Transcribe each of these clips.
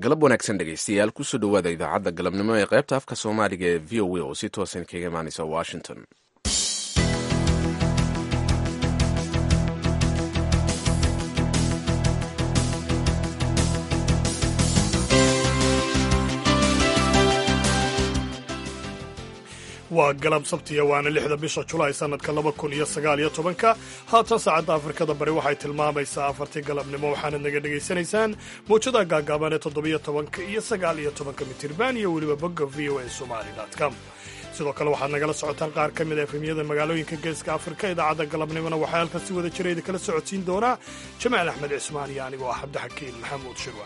galab wanaagsan dhegaystayaal kusoo dhowaada idaacadda galabnimo ee qaybta afka soomaaliga ee v o a oo si toosan kaga imaanaysa washington waa galab sabtiya waana lixda bisha julaay sannadka laba kun iyo sagaal iyo tobanka haatan saacadda afrikada bari waxay tilmaamaysaa afartii galabnimo waxaanad naga dhegaysanaysaan mawjadaha gaagaaban ee toddobiyo tobanka iyo sagaal iyo tobanka mitirban iyo weliba bogga v o a somali com sidoo kale waxaad nagala socotaan qaar ka mid a efemyada magaalooyinka geeska afrika idaacadda galabnimona waxaa halkan si wada jira idin kala socodsiin doonaa jamaal axmed cismaan iyo anigoo ah cabdixakiin maxamuud shirwa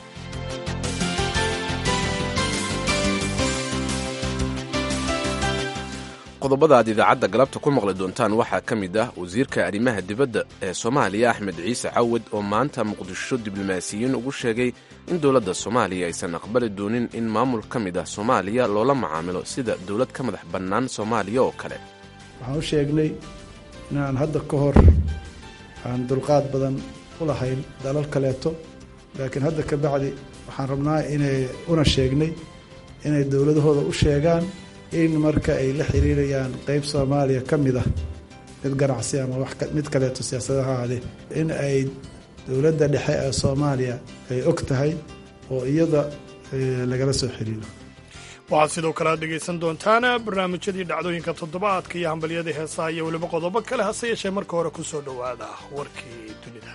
qodobada aad idaacadda galabta ku maqli doontaan waxaa ka mid ah wasiirka arrimaha dibadda ee soomaaliya axmed ciise cawad oo maanta muqdisho diblomaasiyiin ugu sheegay in dowladda soomaaliya aysan aqbali doonin in maamul ka mid ah soomaaliya loola macaamilo sida dowlad ka madax bannaan soomaaliya oo kale waxaan u sheegnay inaan hadda ka hor aan dulqaad badan u lahayn dalal kaleeto laakiin hadda ka bacdi waxaan rabnaa inay una sheegnay inay dowladahooda u sheegaan in marka ay la xiriirayaan qeyb soomaaliya ka mid ah mid ganacsi ama mid kaleeto siyaasadaha ahaadee in ay dowladda dhexe ee soomaaliya ay og tahay oo iyada lagala soo xiriiro waxaad sidoo kale aad dhegaysan doontaan barnaamijyadii dhacdooyinka toddobaadka iyo hambalyada heesaha iyo weliba qodobo kale hase yeeshee marka hore ku soo dhowaada warkii dunida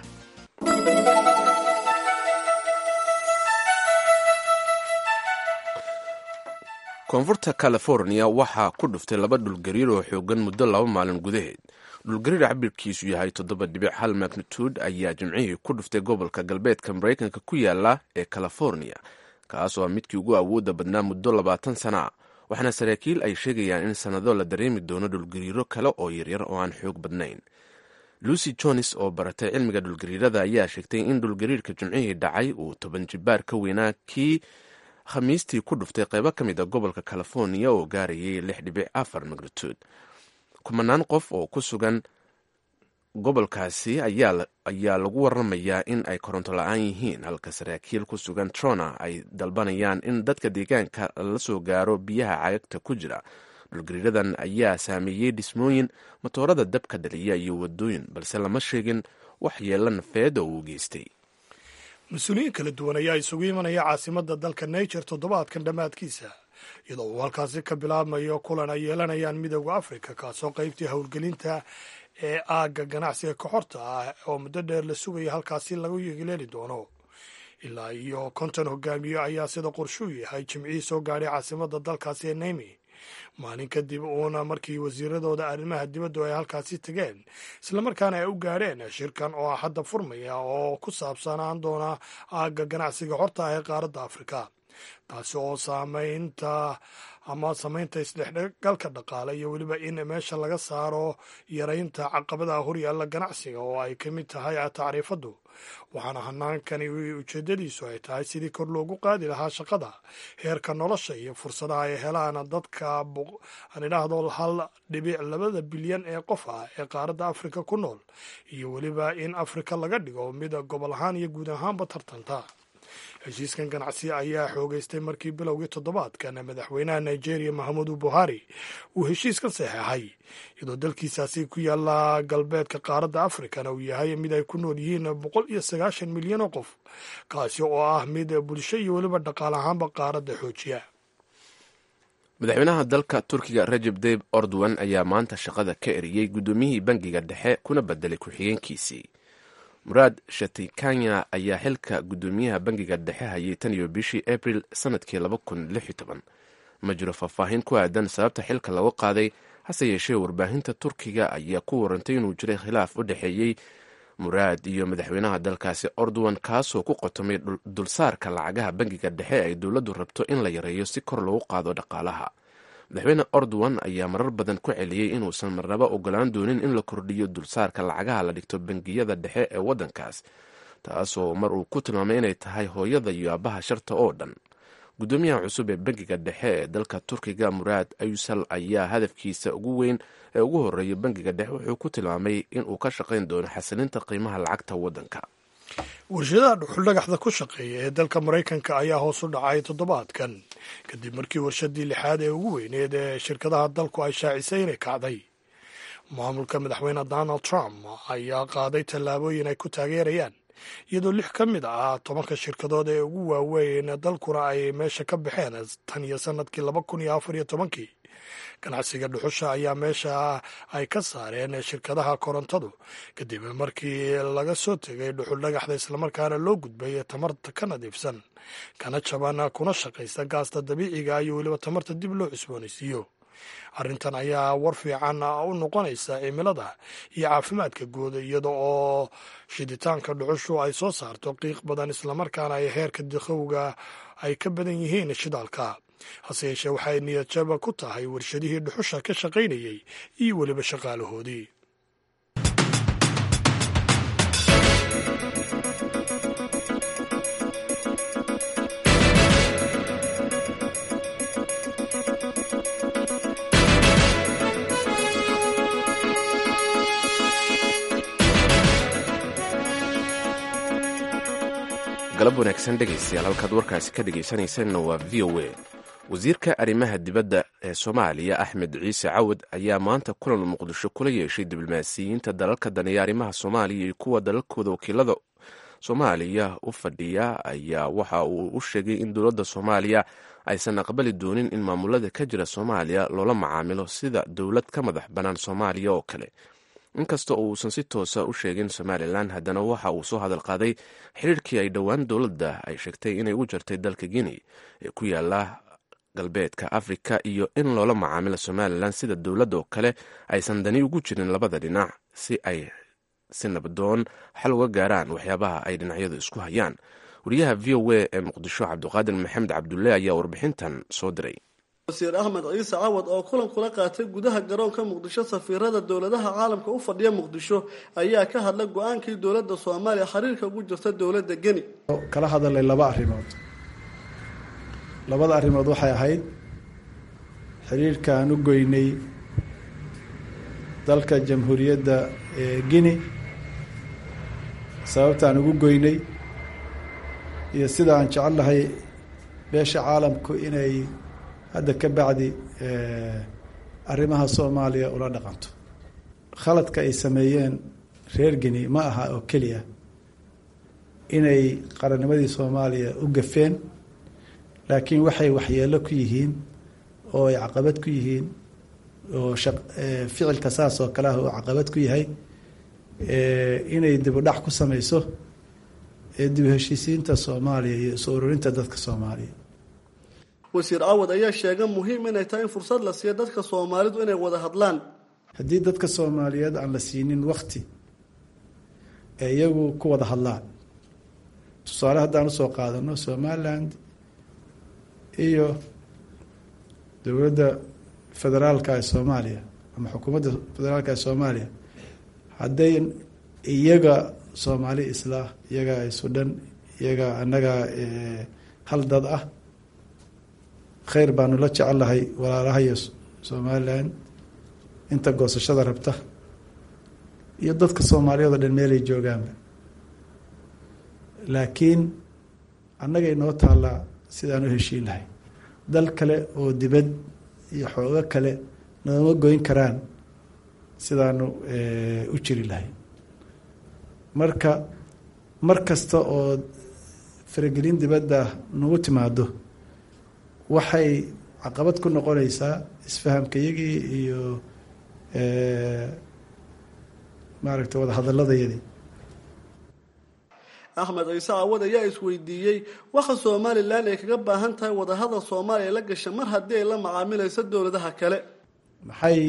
koonfurta california waxaa ku dhuftay laba dhulgariir oo xoogan muddo laba maalin gudaheed dhulgariir cabirkiisu yahay toddoba dhibic hal magnitude ayaa jimcihii ku dhuftay gobolka galbeedka maraykanka ku yaala ee california kaas oo ah midkii ugu awoodda badnaa muddo labaatan sana ah waxaana saraakiil ay sheegayaan in sannado la dareemi doono dhulgariiro kale oo yaryar oo aan xoog badnayn lucy jones oo baratay cilmiga dhulgariirada ayaa sheegtay in dhulgariirka jimcihii dhacay uu toban jibaar ka weynaa kii khamiistii ku dhuftay qaybo ka mid a gobolka california oo gaarayay lix dhibic afar magnitude kumanaan qof oo ku sugan gobolkaasi ayaa lagu waramayaa in ay koronto la-aan yihiin halka saraakiil ku sugan trona ay dalbanayaan in dadka deegaanka la soo gaaro biyaha cagagta ku jira dhulgariiradan ayaa saameeyey dhismooyin matoorada dabka dhaliya iyo wadooyin balse lama sheegin wax yeelo nafeed oo uu geystay mas-uuliyiin kala duwan ayaa isugu imanaya caasimadda dalka niger toddobaadkan dhammaadkiisa iyadoo uu halkaasi ka bilaabmayo kulan ay yeelanayaan midooda afrika kaasoo qaybtii howlgelinta ee aagga ganacsiga koxorta ah oo muddo dheer la sugaya halkaasi lagu yeeleeli doono ilaa iyo konton hogaamiye ayaa sida qorshuu yahay jimcihii soo gaadhay caasimadda dalkaasi ee neymi maalin kadib uuna markii wasiiradooda arrimaha dibaddu ay halkaasi tegeen islamarkaana ay u gaadheen shirkan oo hadda furmaya oo ku saabsanaan doona aagga ganacsiga xorta ah ee qaaradda afrika taasi oo saamaynta ama samaynta isdhexgalka dhaqaale iyo weliba in meesha laga saaro yaraynta caqabadaha horyaalla ganacsiga oo ay ka mid tahay tacriifaddu waxaana hanaankani ujeedadiisu ay tahay sidii kor loogu qaadi lahaa shaqada heerka nolosha iyo fursadaha ay helaan dadka aan idhaahdo hal dhibic labada bilyan ee qof ah ee qaaradda afrika ku nool iyo weliba in afrika laga dhigo mid gobol ahaan iyo guud ahaanba tartanta heshiiskan ganacsi ayaa xoogeystay markii bilowgii toddobaadkan madaxweynaha nigeria mahamudu buhari uu heshiiskan saxeexay iyadoo dalkiisaasi ku yaala galbeedka qaaradda afrikana uu yahay mid ay ku nool yihiin boqol iyo sagaashan milyan oo qof kaasi oo ah mid bulsho iyo weliba dhaqaal ahaanba qaaradda xoojiya madaxweynaha dalka turkiga rajeb tayib ordowan ayaa maanta shaqada ka eriyey guddoomiyihii bangiga dhexe kuna bedelay ku-xigeenkiisii muraad shatikanya ayaa xilka guddoomiyaha bangiga dhexe hayay tan iyo bishii abril sanadkii laba kun lix iyo toban ma jiro faahfaahin ku aadan sababta xilka lagu qaaday hase yeeshee warbaahinta turkiga ayaa ku warantay inuu jiray khilaaf u dhexeeyey muraad iyo madaxweynaha dalkaasi ordowan kaasoo ku qotomay dulsaarka lacagaha bangiga dhexe ay dowladdu rabto in la yareeyo si kor loogu qaado dhaqaalaha madaxweyne ordowan ayaa marar badan ku celiyey inuusan marnaba ogolaan doonin in la kordhiyo dulsaarka lacagaha la dhigto bangiyada dhexe ee waddankaas taasoo mar uu ku tilmaamay inay tahay hooyada iyo aabaha sharta oo dhan guddoomiyaha cusub ee bangiga dhexe ee dalka turkiga muraad ayusal ayaa hadafkiisa ugu weyn ee ugu horeeya bangiga dhexe wuxuu ku tilmaamay inuu ka shaqayn doono xasilinta qiimaha lacagta waddanka warshadaha dhuxuldhagaxda ku shaqeeya ee dalka maraykanka ayaa hoos u dhacay toddobaadkan kadib markii warshadii lixaad ee ugu weyneed ee shirkadaha dalku ay shaacisay inay kacday maamulka madaxweyne donald trump ayaa qaaday tallaabooyin ay ku taageerayaan iyadoo lix ka mid ah tobanka shirkadood ee ugu waaweyn dalkuna ay meesha ka baxeen tan iyo sanadkii laba kun iyo afar iyo tobankii ganacsiga dhuxusha ayaa meesha ay ka saareen shirkadaha korontadu kadib markii laga soo tegay dhuxul dhagaxda islamarkaana loo gudbay tamarta ka nadiifsan kana jaban kuna shaqaysa gaasta dabiiciga iyo weliba tamarta dib loo cusboonaysiiyo arrintan ayaa war fiican u noqonaysa cimilada iyo caafimaadka guud iyada oo shiditaanka dhuxushu ay soo saarto qiiq badan islamarkaana ay heerka dikhowga ay ka badan yihiin shidaalka hase yeeshee waxay niyadjaba ku tahay warshadihii dhuxusha ka shaqaynayey iyo weliba shaqaalahoodii galab wanaagsan dhegaystayaal halkaad warkaasi ka dhegaysanaysanna waa v o a wasiirka arrimaha dibadda ee soomaaliya axmed ciise cawad ayaa maanta kulan muqdisho kula yeeshay diblomaasiyiinta dalalka daneeya arrimaha soomaaliya iyo kuwa dalalkooda wakiilada soomaaliya u fadhiya ayaa waxa uu u sheegay in dowladda soomaaliya aysan aqbali doonin in maamulada ka jira soomaaliya loola macaamilo sida dowlad ka madax bannaan soomaaliya oo kale inkasta oo uusan si toosa u sheegin somalilan haddana waxa uu soo hadal qaaday xiriirkii ay dhowaan dowladda ay sheegtay inay u jartay dalka guinea ee ku yaala galbeedka afrika iyo in loola macaamilo somalilan sida dowladda oo kale aysan dani ugu jirin labada dhinac si ay si nabadoon xal uga gaaraan waxyaabaha ay dhinacyadu isku hayaan wariyaha v o a ee muqdisho cabdiqaadir maxamed cabdulle ayaa warbixintan soo diray wasiir axmed ciise cawad oo kulan kula qaatay gudaha garoonka muqdisho safiirada dowladaha caalamka u fadhiya muqdisho ayaa ka hadlay go-aankii dowladda soomaaliya xiriirka ugu jirta dowladda geni kala hadalay laba arrimood labada arrimood waxay ahayd xiriirka aan u goynay dalka jamhuuriyadda guinea sababta aan ugu goynay iyo sida aan jecel lahay beesha caalamku inay hadda ka bacdi arrimaha soomaaliya ula dhaqanto khaladka ay sameeyeen reer geni ma aha oo keliya inay qarannimadii soomaaliya u gafeen laakiin waxay waxyeelo ku yihiin oo ay caqabad ku yihiin oo ficilka saas oo kale ah oo caqabad ku yahay inay dibudhac ku sameyso dib heshiisiinta soomaaliya iyo isu ururinta dadka soomaaliya wasiir cawad ayaa sheegay muhiim inay tahay in fursad la siiyo dadka soomaalidu inay wada hadlaan haddii dadka soomaaliyeed aan la siinin wakti ee iyagu ku wada hadlaan tusaale haddaan usoo qaadano somaliland iyo dowladda federaalka ee soomaaliya ama xukuumadda federaalka ee soomaaliya hadday iyaga soomaali islah iyaga sudhan iyaga annaga hal dad ah kheyr baanu la jecellahay walaalahayo somalilan inta goosashada rabta iyo dadka soomaaliyeed oo dhan meelay joogaanba laakiin annagay noo taallaa sidaan u heshiin lahay dal kale oo dibad iyo xoogo kale nooma goyn karaan sidaanu u jiri lahay marka mar kasta oo faragelin dibadda nagu timaado waxay caqabad ku noqonaysaa isfahamkayagii iyo maaragtay wada hadaladayadii axmed ciise cawad ayaa isweydiiyey waxa somalilan ay kaga baahan tahay wadahadal soomaaliya la gasha mar haddii ay la macaamilayso dowladaha kale maxay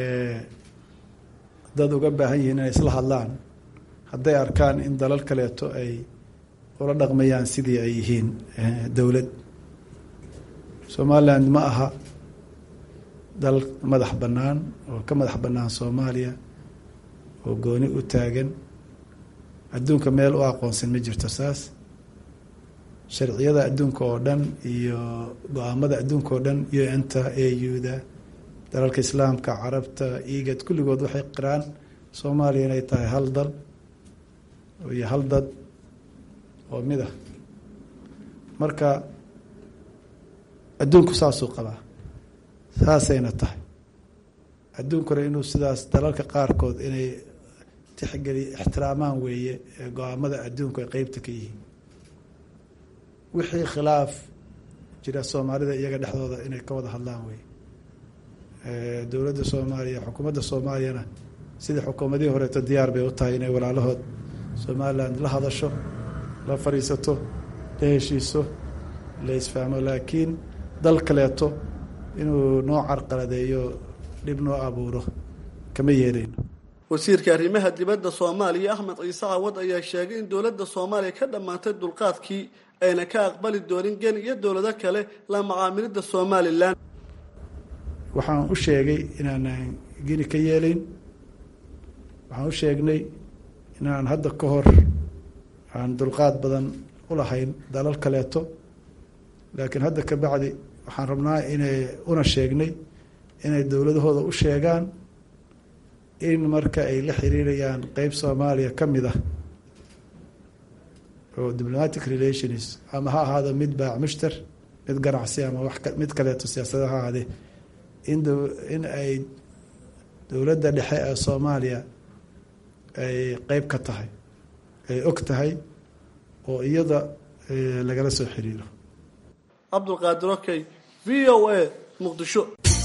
dad uga baahan yihiin inay isla hadlaan hadday arkaan in dalal kaleeto ay ula dhaqmayaan sidii ay yihiin dowlad somaliland ma aha dal madax bannaan oo ka madax bannaan soomaaliya oo gooni u taagan adduunka meel u aqoonsan ma jirto saas sharciyada adduunka oo dhan iyo go-aamada adduunka oo dhan u n-ta a u-da dalalka islaamka carabta igad kulligood waxay qiraan soomaaliya inay tahay hal dal iyo hal dad oo mid ah marka adduunku saasuu qabaa saasayna tahay adduunkuna inuu sidaas dalalka qaarkood inay tixgeli ixtiraamaan weeye ee go-aamada adduunku ay qeybta ka yihiin wixii khilaaf jira soomaalida iyaga dhexdooda inay ka wada hadlaan weye dowladda soomaaliya xukuumadda soomaaliyana sidii xukuumadihii horeeto diyaar bay u tahay inay walaalahood somalilan la hadasho la fadhiisato la heshiiso la isfahmo laakiin dal kaleeto inuu noo carqaladeeyo dhib noo abuuro kama yeeleyno wasiirka arrimaha dibadda soomaaliya axmed ciise cawad ayaa sheegay in dowladda soomaaliya ka dhammaantay dulqaadkii ayna ka aqbali doonin geni iyo dowlado kale la macaamilidda somalilan waxaan u sheegay inaanan geni ka yeelayn waxaan u sheegnay inaan hadda ka hor aan dulqaad badan u lahayn dalal kaleeto laakiin hadda ka bacdi waxaan rabnaa inay una sheegnay inay dowladahooda u sheegaan in marka ay la xiriirayaan qeyb soomaaliya ka mid ah oo diplomatic relations ama ha ahaado mid baac mushtar mid ganacsi ama wax mid kaleeto siyaasada ha ahaadee in in ay dowladda dhexe ee soomaaliya ay qeyb ka tahay ay og tahay oo iyada lagala soo xiriiro cabdulqaadir okey v o a muqdisho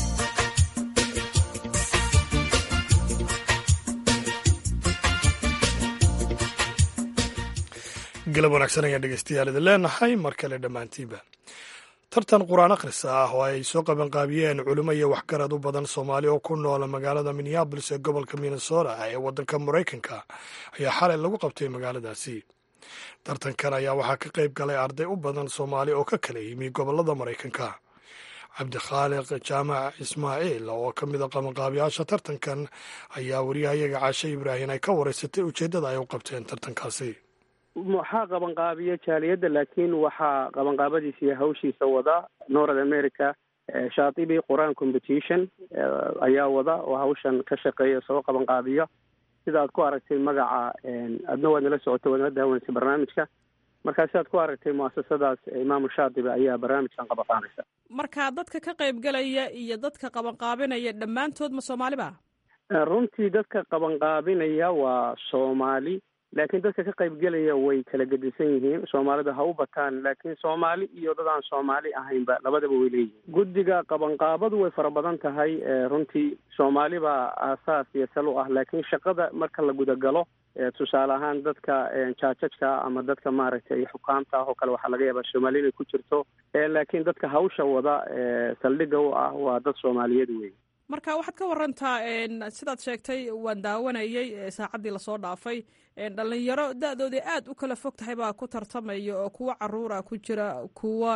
galab wanaagsan ayaan dhegeystayaal idin leenahay mar kale dhammaantiinba tartan qur-aan akhris ah oo ay soo qabanqaabiyeen culimo iyo waxgarad u badan soomaali oo ku noola magaalada minneabolis ee gobolka minnesota ee waddanka maraykanka ayaa xalay lagu qabtay magaaladaasi tartankan ayaa waxaa ka qayb galay arday u badan soomaali oo ka kala yimi gobolada maraykanka cabdikhaaliq jaamac ismaaciil oo ka mid a qabanqaabiyaasha tartankan ayaa wariyahayaga caashe ibraahim ay ka wareysatay ujeeddada ay u qabteen tartankaasi waxaa qabanqaabiya jaaliyadda laakiin waxaa qabanqaabadiisa iyo hawshiisa wada north america shaatibi qur-aan competition ayaa wada oo hawshan ka shaqeeya soo qabanqaabiya sida aad ku aragtay magaca adna waad nala socotay waad nala daawaneysay barnaamijka markaa sidaad ku aragtay muasasadaas imaamu shaatibi ayaa barnaamijkan qabanqaabeysa marka dadka ka qaybgalaya iyo dadka qabanqaabinaya dhammaantood ma soomaali ba runtii dadka qabanqaabinaya waa soomaali laakiin dadka ka qaybgelaya way kala gedisan yihiin soomaalida ha u bataan laakiin soomaali iyo dad aan soomaali ahaynba labadaba way leeyihiin guddiga qabanqaabadu way fara badan tahay runtii soomaali baa aasaas iyo sal u ah laakiin shaqada marka la gudagalo tusaale ahaan dadka jaajajka ama dadka maaragtay xukaamta ah oo kale waxaa laga yaabaa soomaali inay ku jirto laakiin dadka hawsha wada saldhigga u ah waa dad soomaaliyeed wey marka waxaad ka warantaa sidaad sheegtay waan daawanayay saacaddii lasoo dhaafay dhalinyaro da-dooda aad u kala fog tahay baa ku tartamaya oo kuwa caruura ku jira kuwa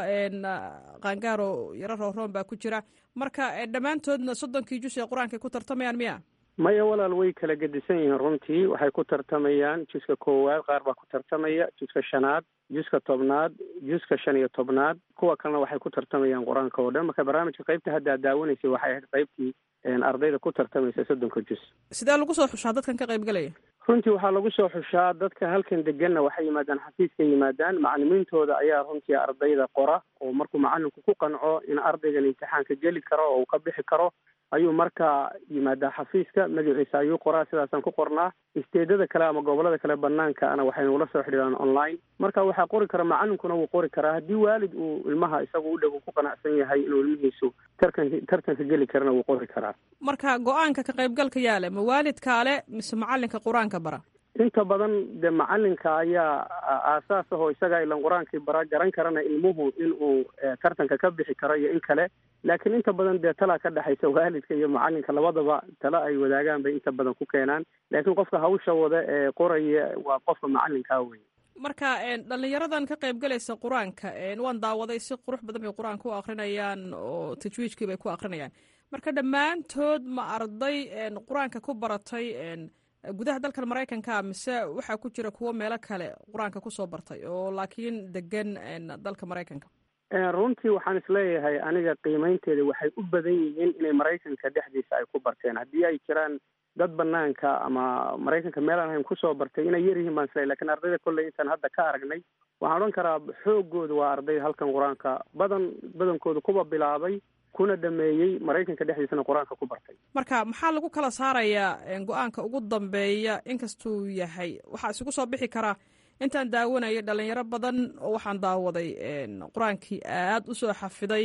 qaangaaro yaro rooroon baa ku jira marka dhammaantoodna soddonkii jus ee qur-aankay ku tartamayaan miya maya walaal way kala gedisan yihiin runtii waxay ku tartamayaan juska koowaad qaar baa ku tartamaya juska shanaad juska tobnaad juska shan iyo tobnaad kuwa kalena waxay ku tartamayaan qur-aanka oo dhan marka barnaamijka qaybta hadda ad daawanaysay waxay ahayd qaybtii ardayda ku tartamaysa soddonka jus sidee lagu soo xushaa dadkan ka qaybgalaya runtii waxaa lagu soo xushaa dadka halkan deganna waxay yimaadaan xafiiska yimaadaan macalimiintooda ayaa runtii ardayda qora oo markuu macalinku ku qanco in ardaygan imtixaanka geli karo oo uu ka bixi karo ayuu markaa yimaadaa xafiiska magaciisa ayuu qoraa sidaasaan ku qornaa isteedada kale ama gobolada kale banaanka ana waxay nagula soo xidhiiraan online marka waxaa qori kara macalinkuna wuu qori karaa haddii waalid uu ilmaha isagu u dhow ku qanacsan yahay inuu ilmihiisu tarkan tartanka geli karana wuu qori karaa marka go-aanka ka qaybgalka yaale ma waalidkaale mise macalinka qur-aanka bara inta badan dee macalinka ayaa aasaas ahoo isagaa ilan qur-aankii bara garan karana ilmuhu inuu tartanka ka bixi karo iyo in kale laakiin inta badan dee talaa ka dhexaysa waalidka iyo macalinka labadaba tala ay wadaagaan bay inta badan ku keenaan laakiin qofka hawsha wada ee qoraya waa qofka macalinkaa wey marka dhalinyaradan ka qaybgalaysa qur-aanka waan daawaday si qurux badan bay qur-aanka u akrinayaan oo tajwiijkii bay ku akrinayaan marka dhammaantood ma arday qur-aanka ku baratay gudaha dalkan maraykanka mise waxaa ku jira kuwo meelo kale qur-aanka kusoo bartay oo laakiin degan dalka maraykanka runtii waxaan isleeyahay aniga qiimeynteeda waxay u badan yihiin inay maraykanka dhexdiisa ay ku barteen haddii ay jiraan dad banaanka ama maraykanka meel aan ahayn kusoo bartay inay yar yihiin baan islay lakin ardayda kolley intaan hadda ka aragnay waxaan odhan karaa xoogooda waa arday halkan qur-aanka badan badankooda kuwa bilaabay kuna dhameeyey maraykanka dhexdiisana qur-aanka ku bartay marka maxaa lagu kala saarayaa go-aanka ugu dambeeya inkastuu yahay waxaa isugu soo bixi karaa intaan daawanayay dhalinyaro badan oo waxaan daawaday qur-aankii aad usoo xafiday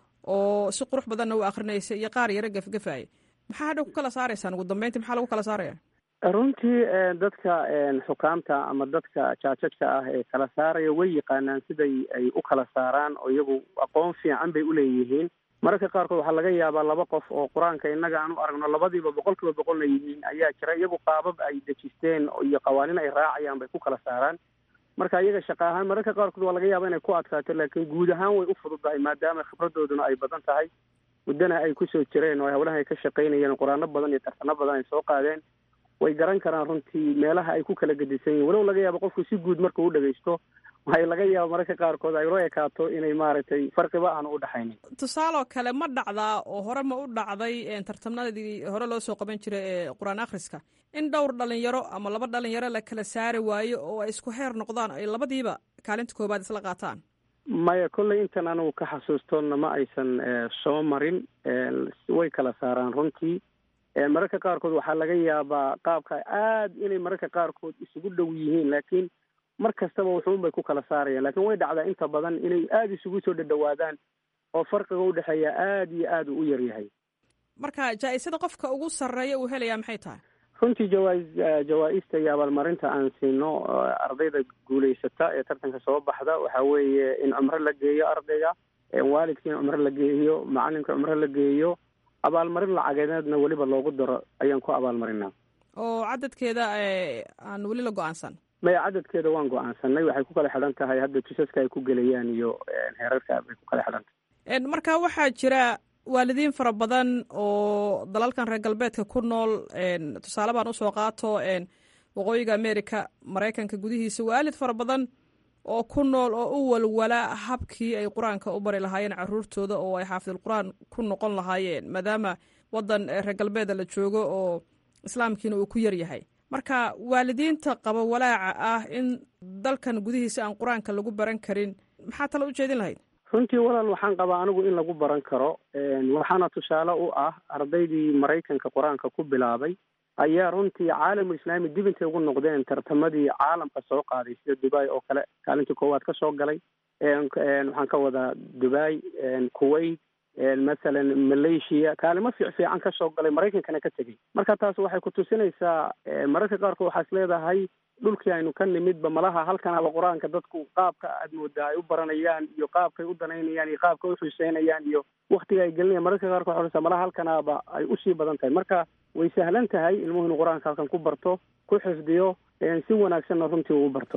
oo si qurux badanna u akrinaysay iyo qaar yaro gefgefaya maxaa hadha ku kala saaraysaan ugu dambeyntii maxaa lagu kala saaraya runtii dadka xukaamta ama dadka jaajajka ah ee kala saaraya way yaqaanaan siday ay u kala saaraan oo iyagu aqoon fiican bay uleeyihiin mararka qaarkood waxaa laga yaabaa laba qof oo qur-aanka innaga aan u aragno labadiiba boqol kiiba boqolna yihiin ayaa jira iyagu qaabab ay dejisteen iyo qawaanin ay raacayaan bay ku kala saaraan marka iyaga shaqa ahaan mararka qaarkood waa laga yaaba inay ku adkaato laakiin guud ahaan way u fududahay maadaama khibradooduna ay badan tahay muddana ay kusoo jireen oo hawlaha ay ka shaqaynayeen qur-aano badan iyo tartano badan ay soo qaadeen way garan karaan runtii meelaha ay ku kala gedisan yihin walow laga yaabo qofku si guud markuu u dhagaysto waxay laga yaaba mararka qaarkood ay loo ekaato inay maaragtay farqiba aanu u dhexaynin tusaaloo kale ma dhacdaa oo hore ma u dhacday tartamnadii hore loo soo qaban jiray ee qur-aan akhriska in dhowr dhalinyaro ama laba dhalinyaro la kala saari waayo oo ay isku heer noqdaan ay labadiiba kaalinta koobaad isla qaataan maya kolley intan anigu ka xasuustoonna ma aysan soo marin way kala saaraan runtii mararka qaarkood waxaa laga yaabaa qaabka aad inay mararka qaarkood isugu dhow yihiin laakiin mar kastaba wuxuun bay ku kala saarayaan lakin way dhacdaa inta badan inay aada isugu soo dhadhawaadaan oo farqiga udhexeeya aada iyo aada u yar yahay marka jaa-isada qofka ugu sarreeya uu helayaa maxay tahay runtii jawaa- jawaa-ista iyo abaalmarinta aan siino ardayda guulaysata ee tartanka soo baxda waxaa weeye in cumro la geeyo ardayga waalidka in cumro la geeyo macalinka cumro la geeyo abaalmarin lacageedna weliba loogu daro ayaan ku abaalmarinaa oo cadadkeeda aan weli la go-aansan maya cadadkeeda waan go-aansanay waxay ku kala xidhan tahay hadda tusaska ay ku gelayaan iyo heerarka bay ku kala xidhan tahay marka waxaa jira waalidiin fara badan oo dalalkan reer galbeedka ku nool tusaale baan usoo qaato waqooyiga america maraykanka gudihiisa waalid fara badan oo ku nool oo u walwala habkii ay qur-aanka u bari lahaayeen caruurtooda oo ay xaafidul qur-aan ku noqon lahaayeen maadaama wadan reer galbeeda la joogo oo islaamkiina uu ku yar yahay marka waalidiinta qaba walaaca ah in dalkan gudihiisa aan qur-aanka lagu baran karin maxaa tala u jeedin lahayd runtii walaal waxaan qabaa anigu in lagu baran karo waxaana tusaale u ah ardaydii maraykanka qur-aanka ku bilaabay ayaa runtii caalamul islaami dib intay ugu noqdeen tartamadii caalamka soo qaaday sida dubai oo kale kaalintii koowaad ka soo galay waxaan ka wadaa dubai kuwait masalan malaysia kaalimo fiic fiican ka soo galay maraykankana ka tegey marka taas waxay ku tusinaysaa mararka qaarkood waxaa is leedahay dhulkii aynu ka nimidba malaha halkan haba qur-aanka dadku qaabka aad moodaa ay u baranayaan iyo qaabkay u danaynayaan iyo qaabkay u xiiseynayaan iyo waktiga ay gelinayaan mararka qaarkood waxaa malaha halkanaaba ay usii badan tahay marka way sahlan tahay ilmuhu inu qur-aanka halkan ku barto ku xifdiyo si wanaagsanna runtii uu barto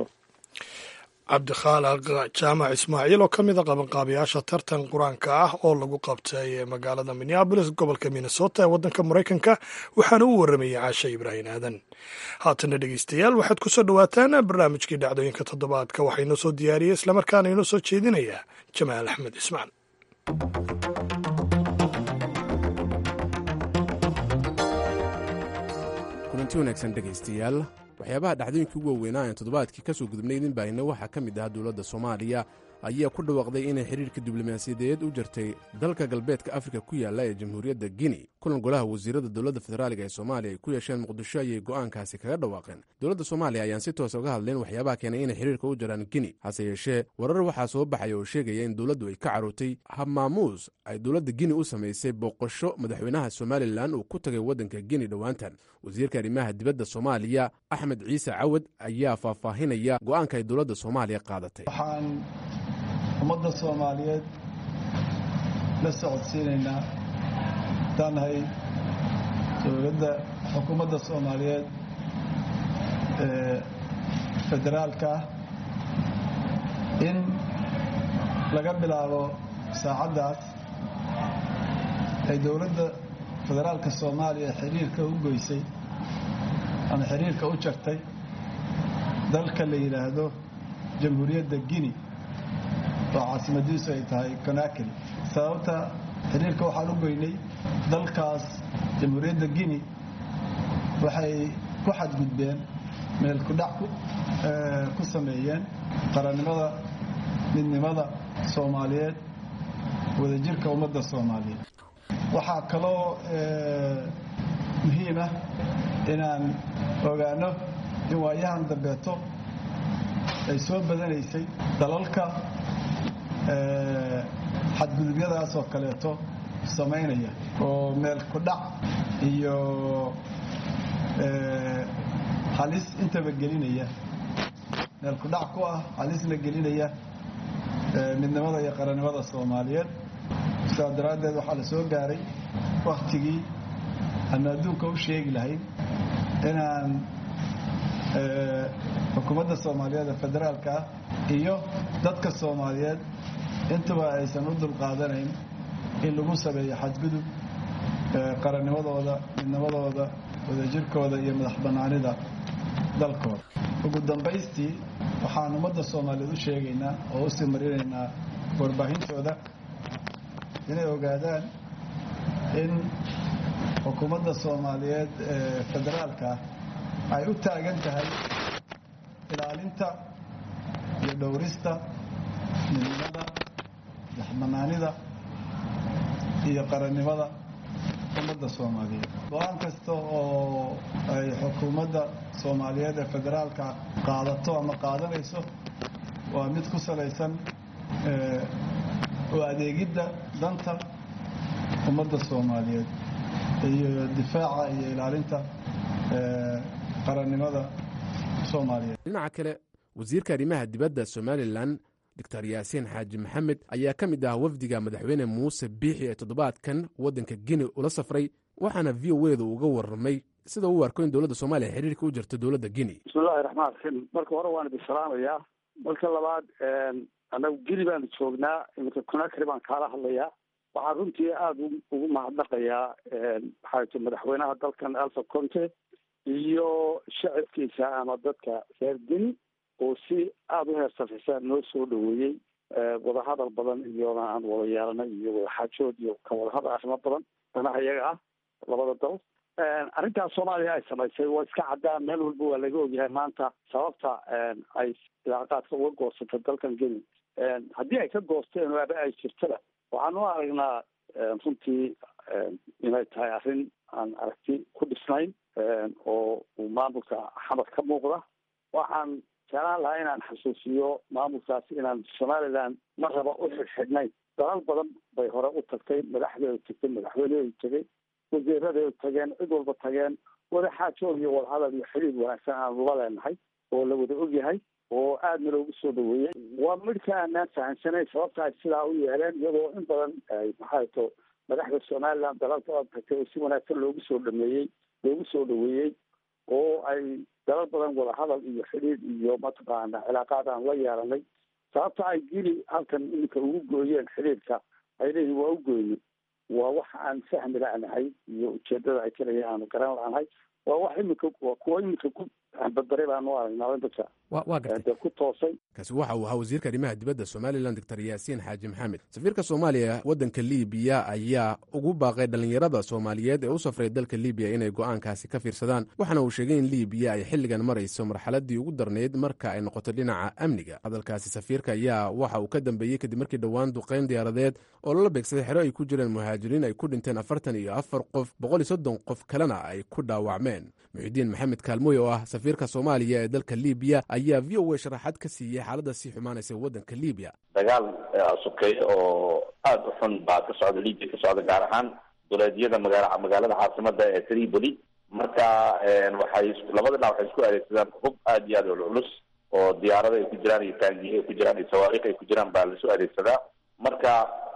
cabdikhaaliq jaamac ismaaciil oo ka mid a qabanqaabayaasha tartan qur-aanka ah oo lagu qabtay magaalada minneabolis gobolka minnesota ee waddanka maraykanka waxaana u warramayay caashe ibraahim aadan haatana dhegeystayaal waxaad ku soo dhowaataan barnaamijkii dhacdooyinka toddobaadka waxaa inoo soo diyaariyey islamarkaana inoo soo jeedinaya jamaal axmed ismaan kulanti wanaagsan dhegaystayaal waxyaabaha dhacdooyinkii ugu waaweynaa aan toddobaadkii ka soo gudubnay idin baahina waxaa ka mid ahaa dowladda soomaaliya ayaa ku dhawaaqday inay xiriirka diblomaasiyadeed u jartay dalka galbeedka afrika ku yaalla ee jamhuuriyadda guinea kulan golaha wasiirada dowladda federaaliga ee soomaaliya ay ku yeesheen muqdisho ayay go'aankaasi kaga dhawaaqeen dowladda soomaaliya ayaan si toosa uga hadleen waxyaabaha keenay inay xiriirka u jaraan guinea hase yeeshee warar waxaa soo baxaya oo sheegaya in dowladdu ay ka carootay habmaamuus ay dowladda guinea u samaysay booqasho madaxweynaha somalilan uu ku tagay waddanka guinea dhowaantan wasiirka arrimaha dibadda soomaaliya axmed ciise cawad ayaa faahfaahinaya go'aanka ay dowladda soomaaliya qaadatay ummadda soomaaliyeed la socodsiinaynaa haddaan nahay dowladda xukuumadda soomaaliyeed ee federaalka ah in laga bilaabo saacaddaas ay dowladda federaalka soomaaliya xiriirka u goysay ama xiriirka u jartay dalka la yidhaahdo jamhuuriyadda guinea oo caasimadiisu ay tahay conakry sababta xiriirka waxaan u goynay dalkaas jamhuuriyadda guinea waxay ku xadgudbeen meel kudhac ku sameeyeen qarannimada midnimada soomaaliyeed wadajirka ummadda soomaaliyeed waxaa kaloo muhiim ah inaan ogaano in waayahan dambeeto ay soo badanaysay dalalka xadgudubyadaas oo kaleeto samaynaya oo meel kudhac iyo halis intaba gelinaya meel kudhac ku ah halisna gelinaya midnimada iyo qarannimada soomaaliyeed sidaas daraaddeed waxaa la soo gaaray waktigii aanu adduunka u sheegi lahayn inaan xukuumadda soomaaliyeed ee federaalka ah iyo dadka soomaaliyeed intuba aysan u dulqaadanayn in lagu sameeyo xadgudub qarannimadooda midnimadooda wadajirkooda iyo madax bannaanida dalkooda ugu dambaystii waxaan ummadda soomaaliyeed u sheegaynaa oo u sii marinaynaa warbaahintooda inay ogaadaan in xukuumadda soomaaliyeed ee federaalka ay u taagan tahay ilaalinta iyo dhowrista midnimada madaxbanaanida iyo qarannimada ummadda soomaaliyeed go-aan kasta oo ay xukuumadda soomaaliyeed ee federaalka qaadato ama qaadanayso waa mid ku salaysan oo adeegidda danta ummadda soomaaliyeed iyo difaaca iyo ilaalinta qarannimada soomaaliyeed dhinaca kale wasiirka arrimaha dibadda somalilan doctor yaasiin xaaji maxamed ayaa ka mid ah wafdiga madaxweyne muuse biixi ee toddobaadkan waddanka gini ula safray waxaana v o edu uga warramay sida uu arko in dowladda soomaaliya xiriirka u jirto dowladda gini bismillahi raxmaan raxiim marka hore waan idin salaamayaa marka labaad annagu gini baanu joognaa iminka conakry baan kaala hadlayaa waxaan runtii aada ugu mahadnaqayaa maxaayto madaxweynaha dalkan alfa conte iyo shacabkiisa ama dadka reer gini oo si aada u heersafisa noo soo dhaweeyey wadahadal badan iyona aan wada yeelanay iyo wadaxaajood iyo ka wadahadal arrimo badan danaha iyaga ah labada dal arrintaas soomaaliya ay samaysay waa iska caddaa meel walba waa laga ogyahay maanta sababta ay ilaaqaadka uga goosatay dalkan geni haddii ay ka goosteen waaba ay jirtada waxaan u aragnaa runtii inay tahay arrin aan aragti ku dhisnayn oo uu maamulka xamar ka muuqda waxaan jeclaan lahaa inaan xasuusiyo maamulkaasi inaan somaliland ma raba u xidhxidhnayn dalal badan bay hore u tagtay madaxdeedu tagtay madaxweyneedu tegay wasiiradeedu tageen cid walba tageen wadaxaajood iyo wadahadal iyo xidhiid wanaagsan aanu la leenahay oo la wada ogyahay oo aadna loogu soo dhaweeyey waa midhka aanaan fahamsanayn sababta ay sidaa u yeeleen iyadoo in badan ay maxay to madaxda somaliland dalal badan tagtay oo si wanaagsan loogu soo dhameeyey loogu soo dhaweeyey oo ay dalal badan wadahadal iyo xidhiid iyo mataqaana cilaaqaad aan la yeelanay sababta ay gili halkan iminka ugu gooyeen xidhiidka ay leeyihin waa u goyni waa wax aan fahmi la'nahay iyo ujeedada ay kaleya aanu garan la'nahay waa wax iminka waa kuwa iminka ku badbaray baanu aragnaa dadka waa gartay dee ku toosay kaasi waxa uu ahaa wasiirka arrimaha dibadda somalilan doctor yaasiin xaaji maxamed safiirka soomaaliya waddanka libiya ayaa ugu baaqay dhallinyarada soomaaliyeed ee u safray dalka libiya inay go'aankaasi ka fiirsadaan waxaana uu sheegay in libiya ay xilligan marayso marxaladii ugu darnayd marka ay noqoto dhinaca amniga hadalkaasi safiirka ayaa waxa uu ka dambeeyey kadib markii dhowaan duqayn diyaaradeed oo lala beegsaday xero ay ku jireen muhaajiriin ay ku dhinteen afartan iyo afar qof boqol iyo soddon qof kalena ay ku dhaawacmeen muxidiin maxamed kaalmoy oo ah safiirka soomaaliya ee dalka libiya ayaa v o a sharaxaad ka siiyey xaaladda sii xumaanaysa waddanka libiya dagaal sokeeye oo aada u xun baa ka socda libiya ka socda gaar ahaan duleedyada magaala magaalada caasimada ee tripoli marka waxay labada dhinac waxay isku adeegsadaan hub aada iyo aada u culus oo diyaarada ay ku jiraan iyo taangiye ay ku jiraan iyo sawaariikh ay ku jiraan baa laisu adeegsadaa marka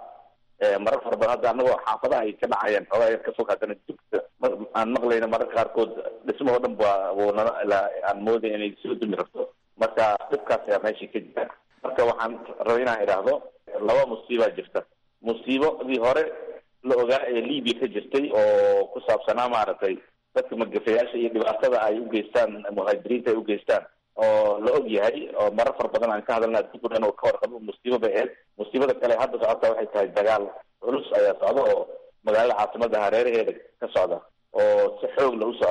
marar fara badan hadda anagoo xaafadaha ay ka dhacayaan xoogaa yar ka fog haddana dugta aan maqlayna mararka qaarkood dhismahoo dhan ba wunana aan moodaya inay soo dumi rabto marka dhibkaas ayaa meesha ka jira marka waxaan rabay inaan idhaahdo laba musiibaa jirta musiibadii hore la ogaa ee libiya ka jirtay oo ku saabsanaa maaragtay dadka magafayaasha iyo dhibaatada ay u geystaan muhaajiriinta ay u geystaan oo la og yahay oo marar far badan aan ka hadalna adduunku dhan oo ka warqabo musiibo bay ahayd musiibada kale hadda socota waxay tahay dagaal culus ayaa socda oo magaalada caasimada hareeraheeda ka socda oo si xoog la u socda